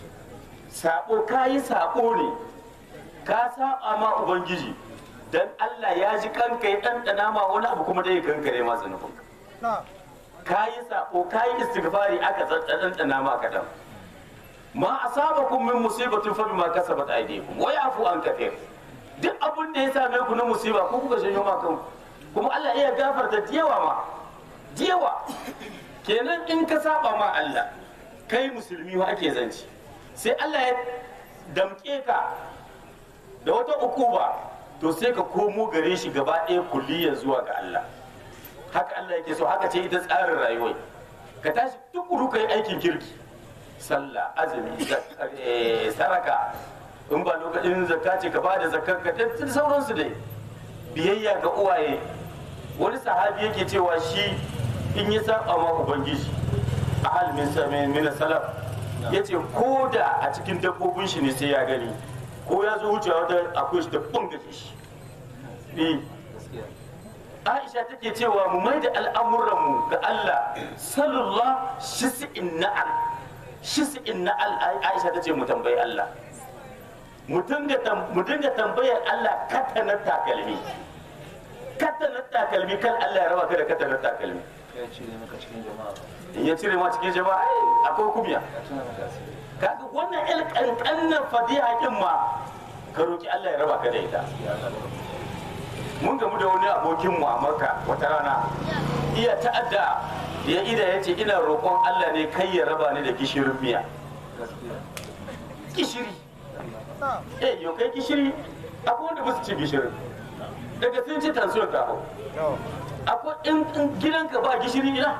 sabo kayi sabo ne ka saba ma ubangiji dan Allah ya ji kanka ya ɗanɗana ma wani abu kuma dai kankare ma zunubin kayi sabo kayi istighfari aka ɗanɗana ma kadan ma asabakum min musibatin fa bima kasabat aydikum wa yafu an kathir duk abin da ya same ku na musiba ko kuka janyo ma kanku kuma Allah iya gafarta diyawa ma diyawa kenan in ka saba ma Allah kai musulmi wa ake zanci sai Allah ya damke ka da wata ukuba to sai ka komo gare shi gaba ɗaya kulliyar zuwa ga Allah haka Allah yake so haka ce ita tsarin rayuwar ka tashi tukuru ka yi aikin kirki sallah azumi zak- eh, saraka in ba lokacin zakka ce ka bada zakkar ka da sauransu dai biyayya ga uwaye wani sahabi yake cewa shi in ya saba ma ubangiji a halin min min salaf yace ko da a cikin dabbobin shi ne sai ya gani ko ya zo wucewa wata akwai shi da bungace shi eh Aisha take cewa mu mai da al'amuranmu ga Allah sallallahu shisi'in na'al shisi'in na'al Aisha ta ce mu tambayi Allah mu dinga tam- mu dinga tambayar Allah katanar takalmi katanar takalmi kan Allah ya raba ka da katanar takalmi ya cire maka cikin jama'a in ya cire ma cikin jama'a ai, akwai kumiya ya tuna maka asiri kaga wannan el kankanan fadiha kin ma ka roki Allah ya raba ka da ita ya Allah mun gamu da wani abokinmu a Makka wata rana iya ta'adda ya ida ya ce ina roƙon Allah ne kai ya raba ni da gishirin miya gaskiya gishiri eh yau kai gishiri akwai wanda ba su ci gishirin daga sun ci tansuwar ka hau akwai in in gidanka ba gishiri ina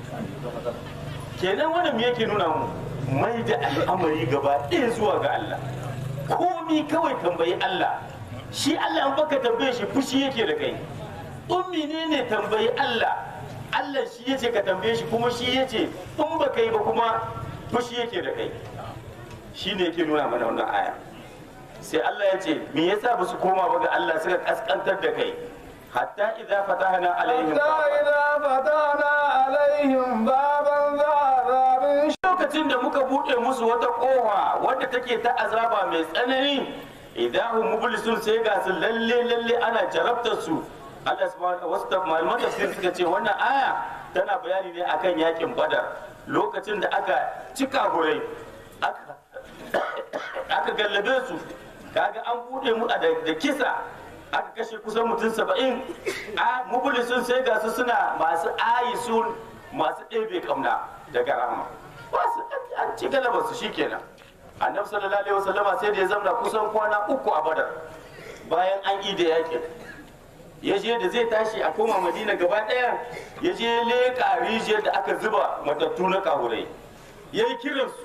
kenan wannan me yake nuna mu mai da al'amari gaba ɗaya zuwa ga Allah komi kawai tambayi Allah shi Allah in baka tambaye shi fushi yake da kai ummi ne ne tambayi Allah Allah shi yace ka tambaye shi kuma shi yace in baka yi ba kuma fushi yake da kai shi ne yake nuna mana wannan aya sai Allah ya ce me yasa ba su koma ba ga Allah suka kaskantar da kai hatta idza fatahna alaihim حتى إذا فتحنا عليهم بابا ذا عذاب lokacin da muka bude musu wata kofa wadda take ta azaba mai tsanani idan hum mublisun sai ga su lalle lalle ana jarabtar su Allah subhanahu wasu ta- malaman tafsir suka ce wannan aya tana bayani ne akan yakin badar lokacin da aka cika hurai aka aka gallabe su kaga an bude mu a da da kisa aka kashe kusan mutum saba'in a mublisun sai ga su suna masu ayisun masu ɗebe kamna daga rahama wasu an ci galabar su shikenan annabi sallallahu alaihi wasallama sai da ya zamna kusan kwana uku a badar bayan an yi da yakin ya je da zai tashi a koma madina gaba daya ya je leƙa rijiyar da aka zuba matattu na kahurai ya yi kiransu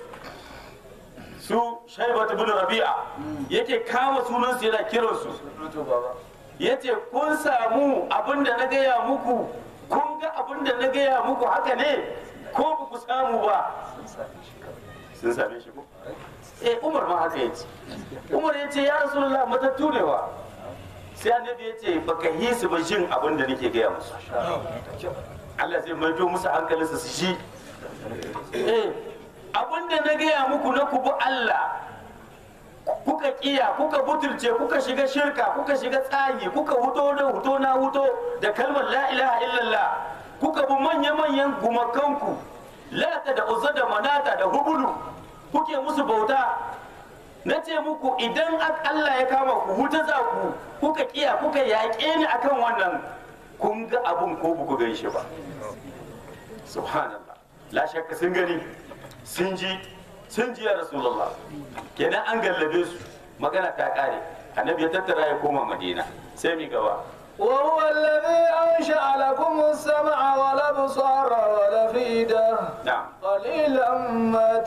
su shaibatu bin rabi'a yake kama sunansu yana kiransu ya ce kun samu abin da na gaya muku kun ga abin da na gaya muku haka ne ko ba ku samu ba sun same shi ko eh umar ma haka ya ce umar ya ce ya rasulullah matattu ne wa sai annabi ya ce baka yi su ba jin abin da nake gaya musu Allah zai maido musu hankalinsa su ji eh abin da na gaya muku na ku bi Allah kuka kiya kuka butulce kuka shiga shirka kuka shiga tsayi kuka huto da huto na huto da kalmar la ilaha illallah kuka bi manya-manyan gumakanku lata da uzza da manata da hubulu kuke musu bauta na ce muku idan ak- Allah ya kama ku huta za ku kuka kiya kuka yaƙe ni akan wannan kun ga abun ko ba ku gan shi ba subhanallah la shakka sun gani sun ji sun ji ya rasulullah kenan an gallabe su magana ta kare annabi ya tattara ya koma madina sai mi gaba وهو الذي أنشأ لكم السمع والأبصار والأفئدة na'am قليلا ما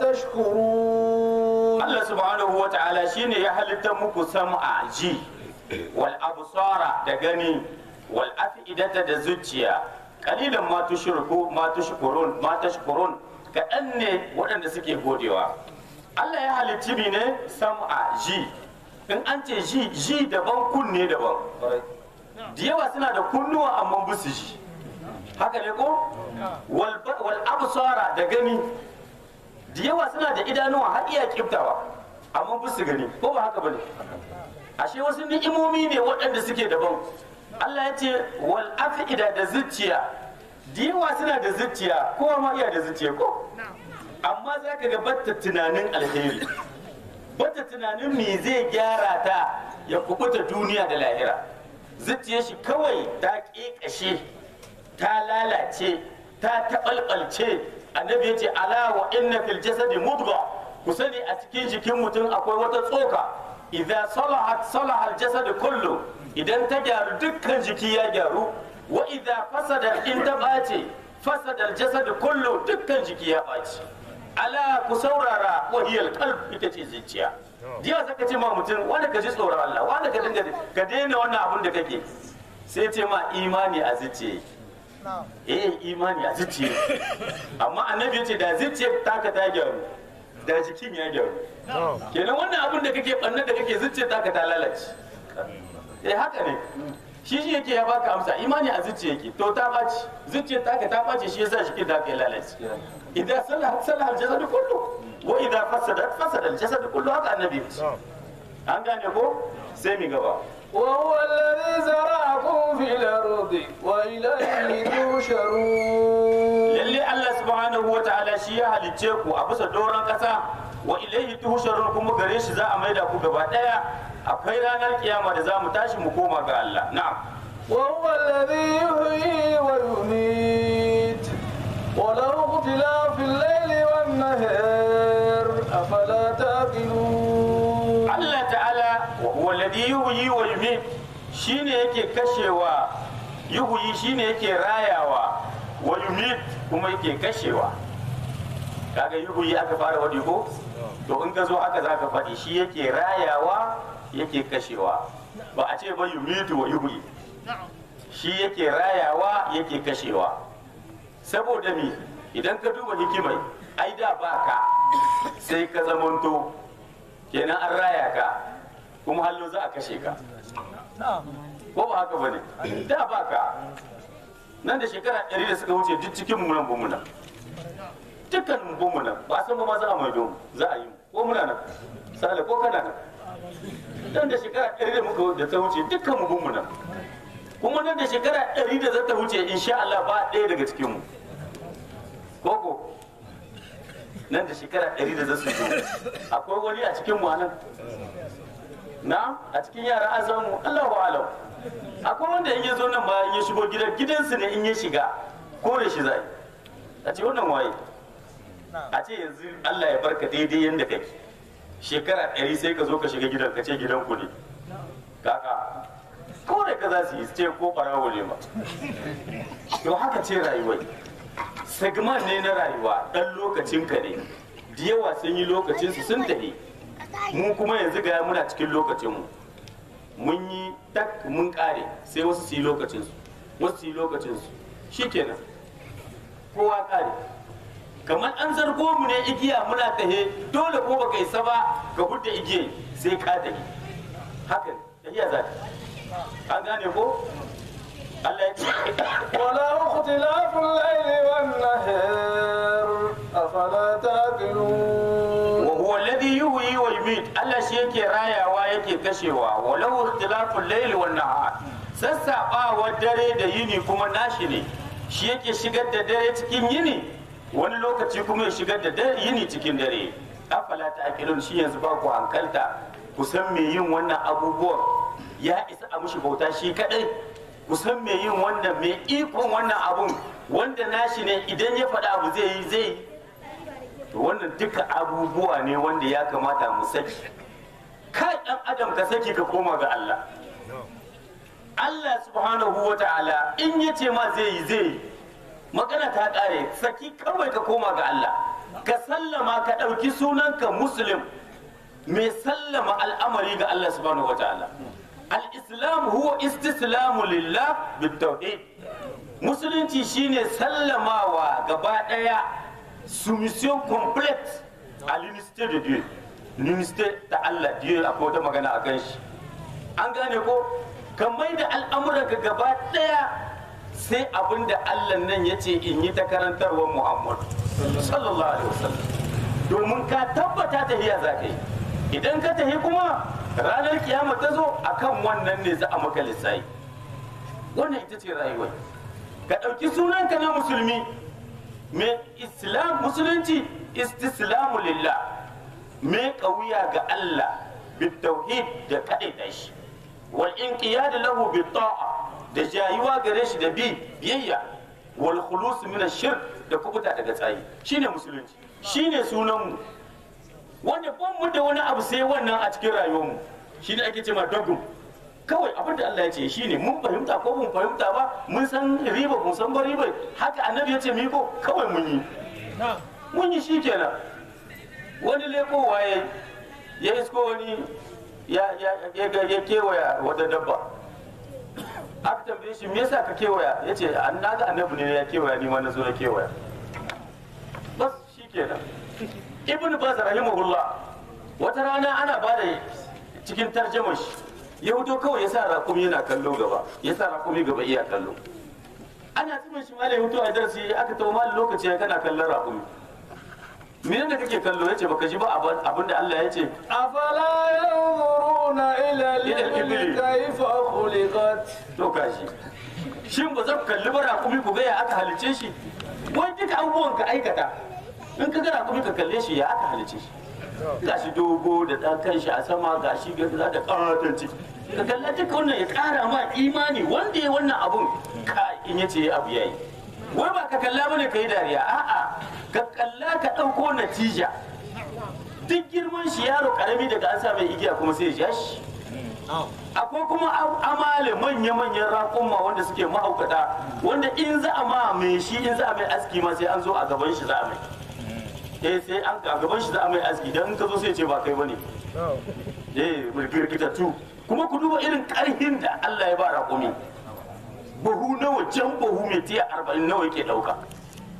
تشكرون Allah subhanahu wa ta'ala shine ya halitta muku sam'a ji wal absara da gani wal afidata da zuciya kalilan ma tushriku ma tushkurun ma tashkurun kaɗan ne waɗanda suke godewa Allah ya halicci mi ne sam'a ji in an ce ji ji daban kunne daban da yawa suna da kunnuwa amma ba su ji haka ne ko wal wal absara da gani da yawa suna da idanuwa har iya kiftawa amma ba su gani ko ba haka bane ashe wasu ni'imomi ne waɗanda suke daban Allah ya ce wal afida da zuciya da yawa suna da zuciya kowa ma iya da zuciya ko amma za ka ga batta tunanin alheri batta tunanin me zai gyara ta ya kubuta duniya da lahira zuciyar shi kawai ta ƙeƙashe ta lalace ta taɓalɓalce annabi ya ce ala wa inna fil jasadi mudga ku sani a cikin jikin mutum akwai wata tsoka idan salahat salaha al jasad kullu idan ta gyaru dukkan jiki ya gyaru wa idan fasada in ta ɓace fasada al jasad kullu dukkan jiki ya ɓaci ala ku saurara wahiyal qalb ita ce zuciya jiya saka ce ma mutum wanda ka ji tsoron Allah wanda ka dinga ka daina wannan abun da kake sai ce ma imani a zuciya eh imani a zuciya amma annabi ya ce da zuciya taka ta gyaru da jikin ya gyaru kenan wannan abun da kake bannan da kake zuciya taka ta lalace eh haka ne shi shi yake ya baka amsa imani a zuciya yake to ta baci zuciya taka ta baci shi yasa jikin da ya lalace idan salahat salahat jasadu kullu wa idan fasadat fasada jasadu kullu haka annabi ya ce an gane ko sai mi gaba وهو الذي زرعكم في الأرض وإليه تحشرون lalle Allah subhanahu wa ta'ala shi ya halicce ku a bisa doron kasa wa ilaihi tuhsharun kuma gare shi za a maida ku gaba daya akwai ranar kiyama da za mu tashi mu koma ga Allah na'am وهو الذي يحيي ويميت وله اختلاف الليل والنهار أفلا تعقلون Allah ta'ala wa huwa alladhi yuhyi wa yumiit shine yake kashewa yuhyi shine yake rayawa wa yumiit kuma yake kashewa kaga yuhyi aka fara wadi ko to in ka zo haka zaka faɗi shi yake rayawa yake kashewa ba a ce ba yumitu wa yuhyi shi yake rayawa yake kashewa saboda mi idan ka duba hikimai ai da baka sai ka zamanto kenan an raya ka kuma hallo za a kashe ka ko ba haka bane da ba ka nan da shekara ɗari da suka wuce duk cikin mu nan mu nan dukkan mu mu nan ba san ba ma za a maido mu za a yi mu ko muna nan sale ko kana nan nan da shekara ɗari da muka da ta wuce dukkan mu mu nan kuma nan da shekara ɗari da za ta wuce insha Allah ba ɗaya daga cikin mu koko nan da shekara ɗari da za su zo akwai wani a cikin mu a nan na a cikin yara an samu Allahu alam akwai wanda in ya zo nan ma in ya shigo gidan gidansu ne in ya shiga kore shi zai a ce wannan waye a ce yanzu Allah ya barka daidai yadda kake shekara ɗari sai ka zo ka shiga gidan ka ce gidan ku ne kaka kore ka za su yi su ce ko ɓarawo ne ba to haka ce rayuwar segment ne na rayuwa ɗan lokacin ka ne da yawa sun yi lokacinsu sun tafi mu kuma yanzu ga muna cikin lokacinmu mun yi tak mun kare sai wasu su yi lokacinsu wasu su yi lokacinsu shikenan kowa kare kamar an zargo mu ne igiya muna tahe dole ko baka isa ba ka hudda igiya sai ka tahi haka tahiya za ta an gane ko Allah ya ce ولا اختلاف الليل والنهار أفلا تعقلون wa huwa alladhi yuhyi wa yumit Allah shi yake rayawa yake kashewa walau ikhtilaful layli wan nahar sassaɓawar dare da yini kuma nashi ne shi yake shigar da dare cikin yini wani lokaci kuma ya shigar da dare yini cikin dare afala ta'qilun shi yanzu ba ku hankalta ku san me yin wannan abubuwan ya isa a mushi bauta shi kadai ku san me yin wannan me ikon wannan abun wanda nashi ne idan ya faɗa abu zai yi zai yi to wannan duka abubuwa ne wanda ya kamata mu saki kai dan adam ka saki ka koma ga Allah Allah subhanahu wa ta'ala in ya ce ma zai yi zai yi magana ta kare saki kawai ka koma ga Allah ka sallama ka ɗauki sunanka muslim mai sallama al'amari ga Allah subhanahu wa ta'ala al-islam huwa istislamu lillah bitawhid musulunci shine sallamawa gaba daya soumission complète à l'unité de Dieu l'unité ta Allah Dieu akwai wata magana a kan shi an gane ko ka mai da al'amuranka gaba daya sai abin da Allah nan ya ce in yi ta karantarwar Muhammad sallallahu alaihi wasallam domin ka tabbata tahiya za ka yi idan ka tahi kuma ranar kiyama ta zo akan wannan ne za a maka lissafi wannan ita ce rayuwar ka ɗauki sunanka na musulmi mai islam musulunci istislamu lillah mai ƙauya ga Allah bitauhid da kaɗaita shi wal inqiyad lahu bit ta'a da jayuwa gare shi da bi biyayya wal khulus min shirk da kubuta daga tsayi shine musulunci shine sunan mu wanda ban mu da wani abu sai wannan a cikin rayuwar mu shine ake cewa dogum kawai abin da Allah ya ce shine mun fahimta ko mun fahimta ba mun san riba mun san ba riba haka annabi ya ce mu ko kawai mun yi mun yi shi kenan wani leko waye ya isko wani ya ya ya ya kewaya wata dabba aka tambaye shi me yasa ka kewaya ya ce an naga annabi ne ya kewaya ni ma na zo na kewaya bas shi kenan ibn baz rahimahullah wata rana ana bada cikin tarjamar shi ya fito kawai ya sa rakumi yana kallo gaba ya sa rakumi gaba iya kallo ana tsimin shi malai hutu a darasi aka tawo malai lokaci ya kana kallon rakumi mene da kake kallo yace baka ji ba abin da Allah ya ce أفلا ينظرون إلى إلى الإبل. الإبل كيف خلقت to kashi shin ba za ku kalli ba rakumi ku ga ya aka halice shi wai duka abubuwan ka aikata in ka ga rakumi ka kalle shi ya aka halice shi gashi dogo da ɗan kan shi a sama gashi gaza da ƙaratan ciki ka kalla duka wannan ya ƙara ma imani wanda ya wannan abun ka in yace ya abu yayi wai ba ka kalla bane ka yi dariya a'a ka kalla ka ɗauko natija duk girman shi yaro karami daga an sa mai igiya kuma sai ya ja shi akwai kuma am- amale manya-manyan raƙumma wanda suke mahaukata wanda in za a ma mai shi in za a mai aski ma sai an zo a gaban shi za a mai eh sai an a gaban shi za a mai aski dan in ka zo sai ce ba kai bane eh mulkirkitattu kuma ku duba irin karhin da Allah ya ba raƙumi buhu nawa jan buhu mai tiya arba'in nawa yake ɗauka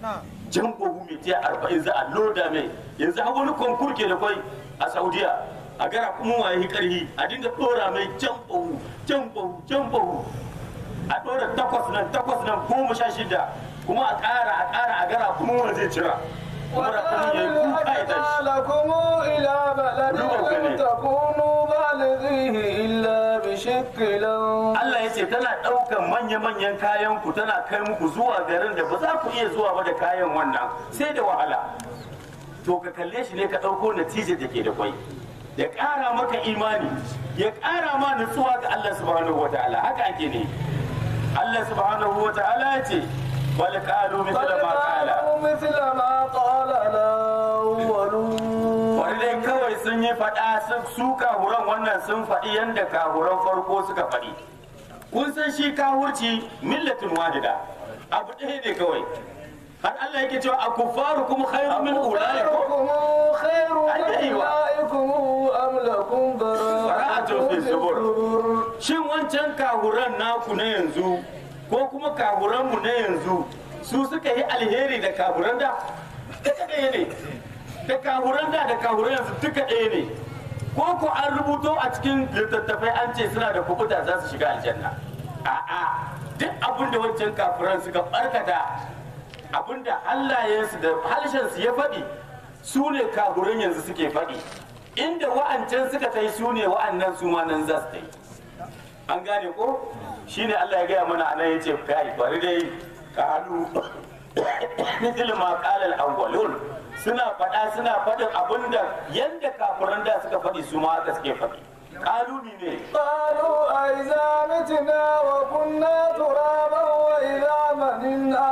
jan buhu mai tiya arba'in za a loda mai yanzu har wani konkur ke da kwai a saudiya a gara kuma waye karhi a dinga dora mai can bahu can bahu can bahu a dora takwas nan takwas nan goma sha shida kuma a ƙara a ƙara a gara kuma wani zai cira kuma da kuma ya yi kuka ya tashi لكم إلى بلد لم تكونوا بالغيه إلا بشق الأنفس Allah ya ce tana ɗaukan manya-manyan kayan ku tana kai muku zuwa garin da ba za ku iya zuwa ba da kayan wannan sai da wahala to ka kalle shi ne ka ɗauko natijar da ke da kwai ya ƙara maka imani ya ƙara ma nutsuwa ga Allah subhanahu wa ta'ala haka ake ne Allah subhanahu wa ta'ala ya ce bal qalu mithla ma qala قالوا مثل ما قال الأولون wani dai kawai sun yi faɗa sun su kahuran wannan sun faɗi yadda kahuran farko suka faɗi kun san shi kahurci millatin wadida abu ɗaya ne kawai har Allah yake cewa a kuffaru kuma khairu min ulaikum أكفاركم خير من أيوة. أولئكم أم لكم براءة براءة في في الزبر. الزبر shin wancan kahuran naku na yanzu ko kuma kahuran mu na yanzu su suka yi alheri da kahuran da duka ɗaya ne da kahuran da da kahuran yanzu duka ɗaya ne ko ko an rubuto a cikin littattafai an ce suna da kubuta za su shiga aljanna a'a duk abin da wancan kafuran suka barkata abin da hallayensu da halshensu ya faɗi su ne kahuran yanzu suke faɗi inda wa'ancan suka ta yi su ne wa'annan su ma nan za su ta yi an gane ko shine Allah ya gaya mana anan yace kai bari dai kalu mithil ma qala al-awwalun suna faɗa suna faɗin abinda yanda kafiran da suka faɗi su ma haka suke faɗi kalu ne قالوا أئذا متنا وكنا ترابا وإذا منا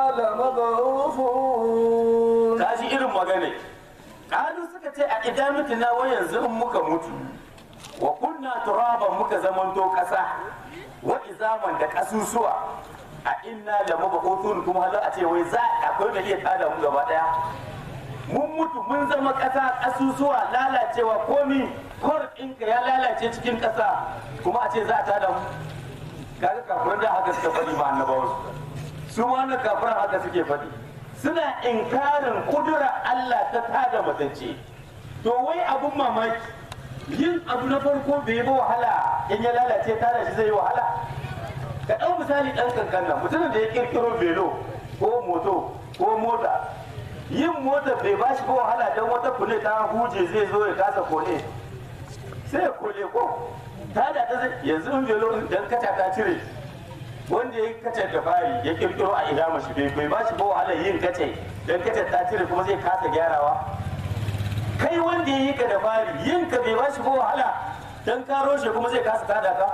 لمبعوثون tashi irin magana kalu suka ce a idan na wa yanzu in muka mutu wa kunna turaban muka zamanto kasa wa izaman da kasusuwa a inna la mabqutun kuma hala a ce wai za akwai da iya tada mu gaba daya mun mutu mun zama kasa kasusuwa lalacewa komi kor ɗinka ya lalace cikin kasa kuma a ce za a tada mu kaga kafiran da haka suka faɗi ma annabawa su ma na kafiran haka suke faɗi suna inkarin kudura Allah ta tada matacce to wai abun mamaki yin abu na farko bai yi ba wahala in ya lalace tada shi zai yi wahala ka ɗau misali ɗan kankan nan mutumin da ya kirkiro velo ko moto ko mota yin mota bai ba shi ba wahala don wata kule ta huje zai zo ya kasa kole sai ya kole ko tada ta zai yanzu in velo dan kaca ta cire wanda ya kace da fari ya kirkiro a ina mashi bai bai bashi ba wahala yin kace dan kace ta cire kuma zai kasa gyarawa kai wanda ya yi ka da fari yin ka bai bashi ba wahala dan ka roshe kuma zai kasa tada ka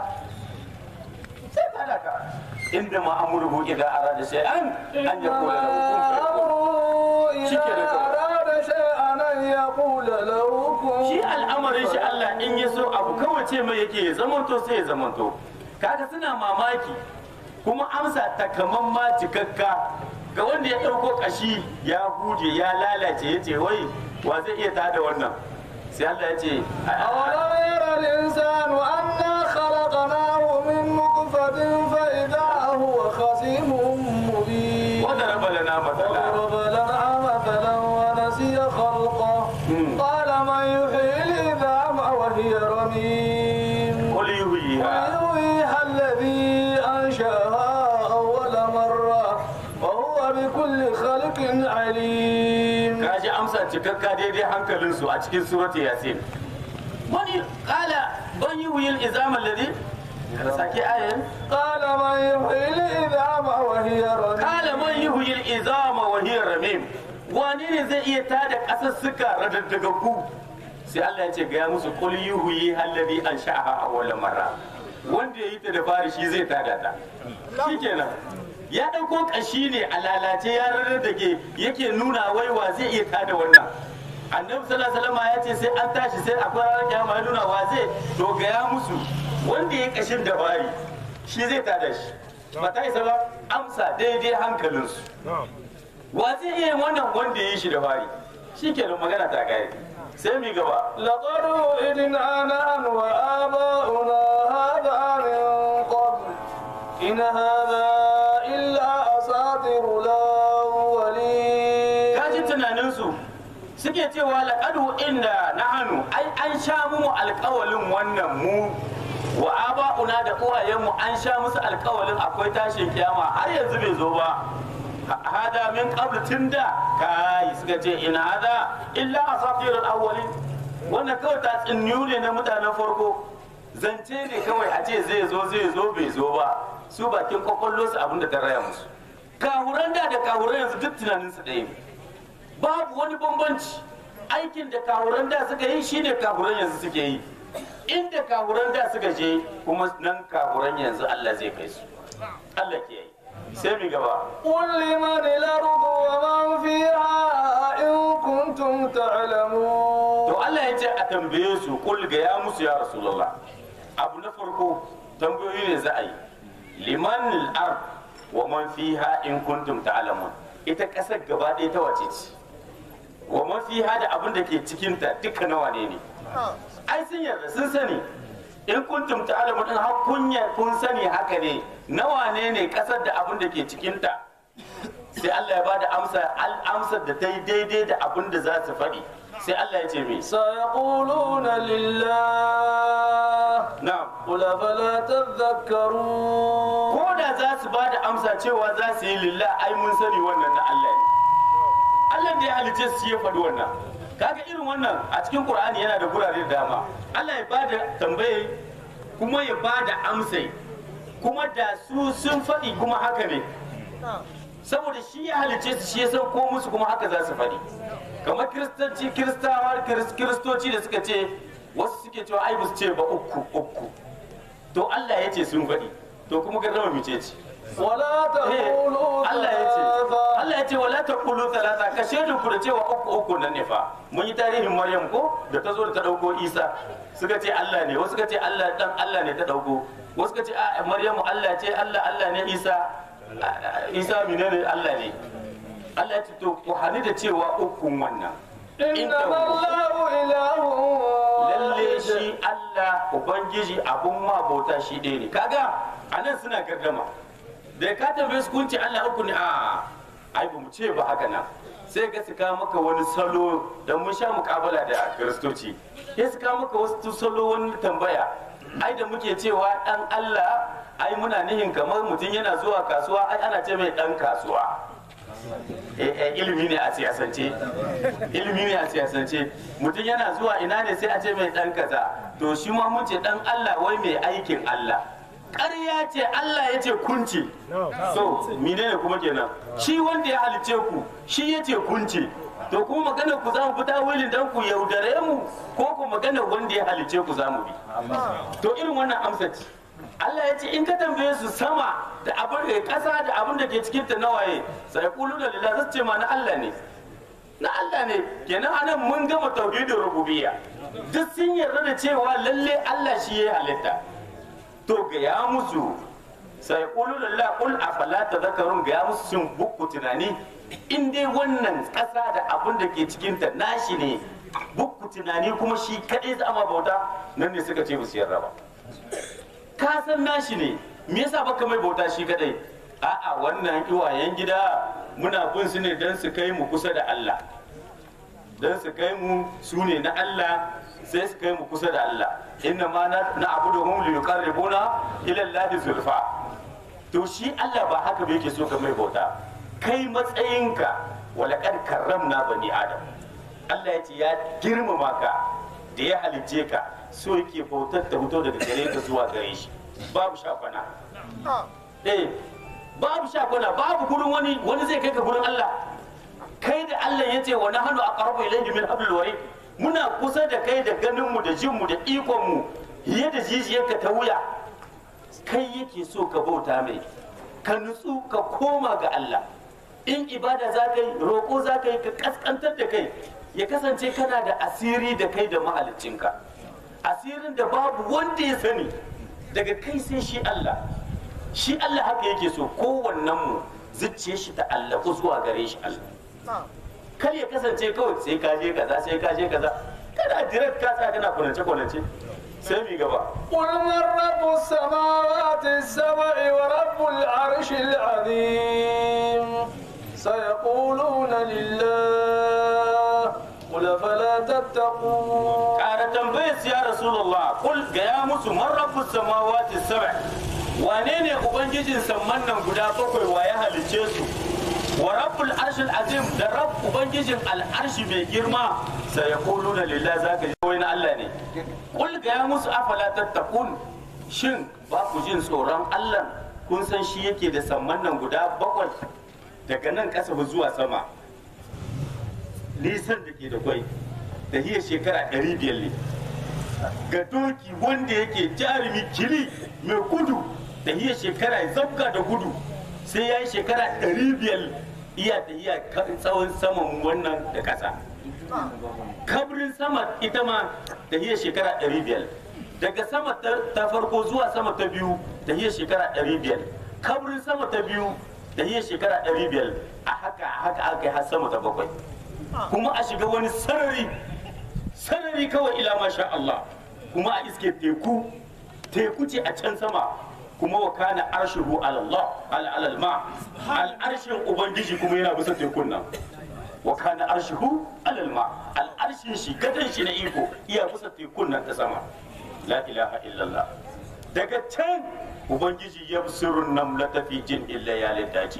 sai tada ka inda ma amurhu idan arada shay'an an yakula lahu kun fayakun أمره إذا شكرا لكم. أراد شيئا أن يقول له shi كن al'amarin shi Allah in ya so abu kawai ce mai yake ya zamanto sai ya zamanto kaga suna mamaki kuma amsa takaman ma cikakka ga wanda ya ɗauko kashi ya huje ya lalace ya ce wai wa zai iya tada wannan sai Allah ya ce أولم ير الإنسان أنا خلقناه من نطفة فإذا هو خصيم مبين wanda raba lana matsala وضرب لنا مثلا ونسي خلقه مم. قال من يحيي العظام وهي رميم qul yuhyiha ويحييها الذي أنشأها أول مرة وهو بكل خلق عليم kaji amsa cikakka daidai hankalinsu a cikin surati yasin wani kala ban yi wuyil izama ladi sake ayan قال من يحيي العظام وهي رميم kala man yuhyi al-izama wa hiya ramim wani ne zai iya tada kasussuka radaddagaggu sai Allah ya ce ga ya musu qul yuhyi alladhi ansha'aha awwal marra wanda yayi ta da fari shi zai tada ta shikenan ya dauko kashi ne a lalace ya rarradage yake nuna wai wa zai iya tada wannan annabi sallallahu alaihi wasallam ya ce sai an tashi sai akwai ranar kiyama ya nuna wa zai to ga ya musu wanda ya kashin da fari shi zai tada shi ba ta isa ba amsa daidai hankalinsu wa zai iya yin wannan wanda ya yi shi da fari shi kenan magana ta gaya sai mi gaba لقد وئدنا نحن وآباؤنا هذا من قبل إن هذا إلا أساطير الأولين kaji tunaninsu suke cewa laƙadu inda na hannu ai an sha mu alƙawalin wannan mu wa aba'una da uwayenmu an sha musu alƙawalin akwai tashin kiyama har yanzu bai zo ba hada min qabl tunda kai suka ce ina hada illa asatirul awwalin wannan kawai ta tsinniyu ne na mutanen farko zance ne kawai a ce zai zo zai zo bai zo ba su bakin kwakwallo su abin da ta raya musu kahuran da da kahuran yanzu duk tunanin su ɗaya babu wani bambanci aikin da kahuran da suka yi shine kahuran yanzu suke yi inda kahuran da suka je kuma nan kahuran yanzu Allah zai kai su Allah ke yi sai mi gaba قل لمن الأرض ومن فيها إن كنتم تعلمون to Allah ya ce a tambaye su kul ga ya musu ya rasulullah abu na farko tambayoyi ne za a yi liman al-ard wa man fiha in kuntum ta'lamun ita kasar gaba ɗaya ta wace ce wa man fiha da abin da ke cikin ta duka nawa ne ne ai sun yarda sun sani in kuntum ta'lamun din har kun ya- kun sani haka ne nawa ne ne kasar da abin da ke cikin ta sai Allah ya bada amsa al amsar da ta yi daidai da abin da za su faɗi sai Allah ya ce me سيقولون لله na'am قل أفلا تذكرون ko da za su ba da amsa cewa za su yi lillah ai mun sani wannan na Allah ne Allah da ya halice su ya faɗi wannan kaga irin wannan a cikin Qur'ani yana da gurare da dama Allah ya ba da tambaye kuma ya ba da amsai kuma da su sun faɗi kuma haka ne saboda shi ya halice su shi ya san ko musu kuma haka za su faɗi kamar kiristanci kiristawa kiris- kiristoci da suka ce wasu suke cewa ai ba su ce ba uku uku to Allah ya ce sun faɗi to kuma gardama mice ce ولا تقولوا Allah ya ce ثلاثة Allah ya ce wala taqulu thalatha ka shaidu ku da cewa uku uku nan ne fa mun yi tarihin Maryam ko da ta zo da ta dauko Isa suka ce Allah ne wasu suka ce Allah dan Allah ne ta dauko wasu suka ce a Maryamu Allah ce Allah Allah ne Isa a- a- Isa menene Allah ne Allah ya ce to ku hani da cewa ukun wannan إنما الله إله lalle واحد shi Allah Ubangiji abun ma bauta shi ɗaya ne kaga a nan suna gardama da ka tambaye su kun ce Allah uku ne a ai ba mu ce ba haka nan sai ga su kawo maka wani salo da mun sha mukabala da kiristoci sai su kawo maka wasu salo wani tambaya ai da muke cewa dan Allah ai muna nihin kamar mutum yana zuwa kasuwa ai ana ce mai dan kasuwa Eh, eh, ilimi ne a siyasance ilimi ne a siyasance mutum yana zuwa ina ne sai a ce mai dan kaza to shi ma mun ce dan Allah wai mai aikin Allah ƙarya ce Allah ya ce kunci so menene kuma kenan shi wanda ya halice ku shi ya ce kunci to kuma magana ku za mu fita wilin dan ku yaudare mu ko ku magana wanda ya halice ku za mu bi to irin wannan amsa ce Allah ya ce in ka tambaye su sama da abin da ƙasa da abin da ke cikin ta nawaye sai kulu da lillah zasu ce ma na Allah ne na Allah ne kenan anan mun gama tauhidin rububiyya duk sun yarda da cewa lalle Allah shi ya halitta to ga ya musu sai kulu da lillah kul afala tadhakkarun ga ya musu sun bukku tunani in dai wannan ƙasa da abin da ke cikin ta nashi ne bukku tunani kuma shi kadai za ma bauta nan ne suka ce ba su yarda ba ka san nashi ne me yasa baka mai bauta shi kadai a'a wannan iwayen gida muna bin su ne don su kai mu kusa da Allah don su kai mu su ne na Allah sai su kai mu kusa da Allah inna ma na na abuduhum li yuqarribuna ila Allah zulfa to shi Allah ba haka ba yake so ka mai bauta kai matsayinka walaqad karramna bani adam Allah ya ce ya girmama ka da ya halicce ka so yake bautar ta fito daga gare ka zuwa gare shi babu shafana eh babu shafana babu gurin wani wani zai kai ka gurin Allah kai da Allah ya ce wa nahnu aqrabu ilayhi min hablil warid muna kusa da kai da ganin mu da jin mu da ikon mu fiye da jijiyarka ta wuya kai yake so ka bauta mai ka nutsu ka koma ga Allah in ibada za ka yi roƙo za ka yi ka kaskantar da kai ya kasance kana da asiri da kai da mahaliccinka asirin da babu wanda ya sani daga kai sai shi Allah shi Allah haka yake so kowannen mu zuciye shi ta Allah ko zuwa gare shi Allah kar ya kasance kawai sai ka je kaza sai ka je kaza kana direct ka tsaya kana kunance kunance sai mi gaba قل من رب السماوات السبع ورب العرش العظيم سيقولون لله قل فلا تتقون ƙara tambayar su ya rasulullah kul ga ya musu man rabbus samawati sab'a wane ne ubangijin samman nan guda bakwai wa ya halicce su wa rabbul arshil azim da rabb ubangijin al'arshi mai girma sai ya kulu na lillahi zaka ji wani Allah ne kul ga ya musu afala tattaqun shin ba ku jin tsoron Allah kun san shi yake da samman nan guda bakwai daga nan ƙasa zuwa sama nisan da ke da kwai da hiyar shekara ɗari biyar ne ga doki wanda yake jarumi kili mai gudu da hiyar shekara ya zabga da gudu sai ya yi shekara ɗari biyar iya da iya tsawon saman wannan da ƙasa kabrin sama ita ma da hiyar shekara ɗari biyar daga sama ta ta farko zuwa sama ta biyu da hiyar shekara ɗari biyar kabrin sama ta biyu da hiyar shekara ɗari biyar a haka a haka aka yi har sama ta bakwai kuma a shiga wani sarari sarari kawai ila masha Allah kuma a iske teku teku ce a can sama kuma wa kana arshihu ala Allah ala alal ma al arshin ubangiji kuma yana bisa tekun nan wa kana arshihu alal ma al arshin shi gadan shi na iko iya bisa tekun nan ta sama la ilaha illallah daga can ubangiji ya sirrun nan la tafi jin illa ya daji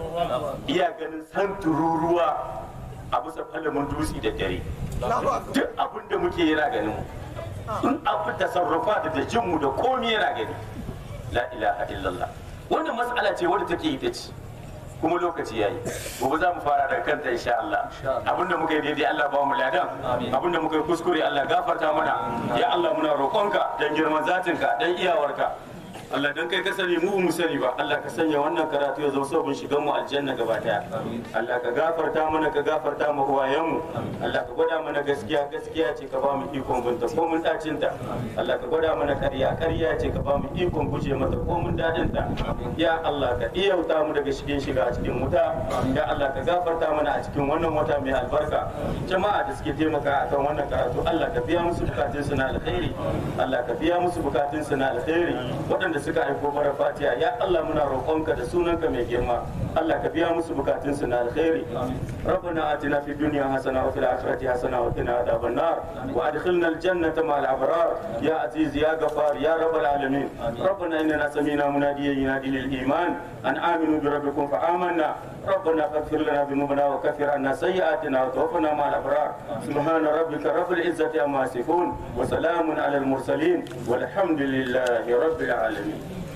iya ganin san tururuwa a bisa falamin dutse da dare duk abin da muke yana ganin mu in abu tasarrufa da da jinmu da komi yana gani la ilaha illallah wannan mas'ala ce wadda take ita ce kuma lokaci yayi gobe za mu fara daga kanta insha Allah abinda muka yi daidai Allah ba mu ladan abinda muka yi kuskure Allah gafarta mana ya Allah muna roƙonka dan girman zatinka dan iyawarka Allah dan kai ka sani mu mu sani ba Allah ka sanya wannan karatu ya zama sabon shigan mu aljanna gaba daya Allah ka gafarta mana ka gafarta mu uwayen mu Allah ka gwada mana gaskiya gaskiya ce ka ba mu ikon binta ko mun dacin ta Allah ka gwada mana ƙarya ƙarya ce ka ba mu ikon guje mata ko mun dadin ta ya Allah ka iyauta mu daga cikin shiga a cikin wuta ya Allah ka gafarta mana a cikin wannan wata mai albarka jama'a da suke taimaka akan wannan karatu Allah ka biya musu bukatun su na alkhairi Allah ka biya musu bukatun su na alkhairi waɗanda suka aiko mara fatiha ya Allah muna roƙonka da sunanka mai girma Allah ka biya musu bukatun su na alkhairi ربنا آتنا في الدنيا حسنة وفي الآخرة حسنة وقنا عذاب النار وأدخلنا الجنة مع الأبرار يا عزيز يا غفار يا رب العالمين ربنا إننا سمينا مناديا ينادي للإيمان أن آمنوا بربكم فآمنا ربنا فاغفر لنا ذنوبنا وكفر عنا سيئاتنا وتوفنا مع الأبرار سبحان ربك رب العزة عما يصفون وسلام على المرسلين والحمد لله رب العالمين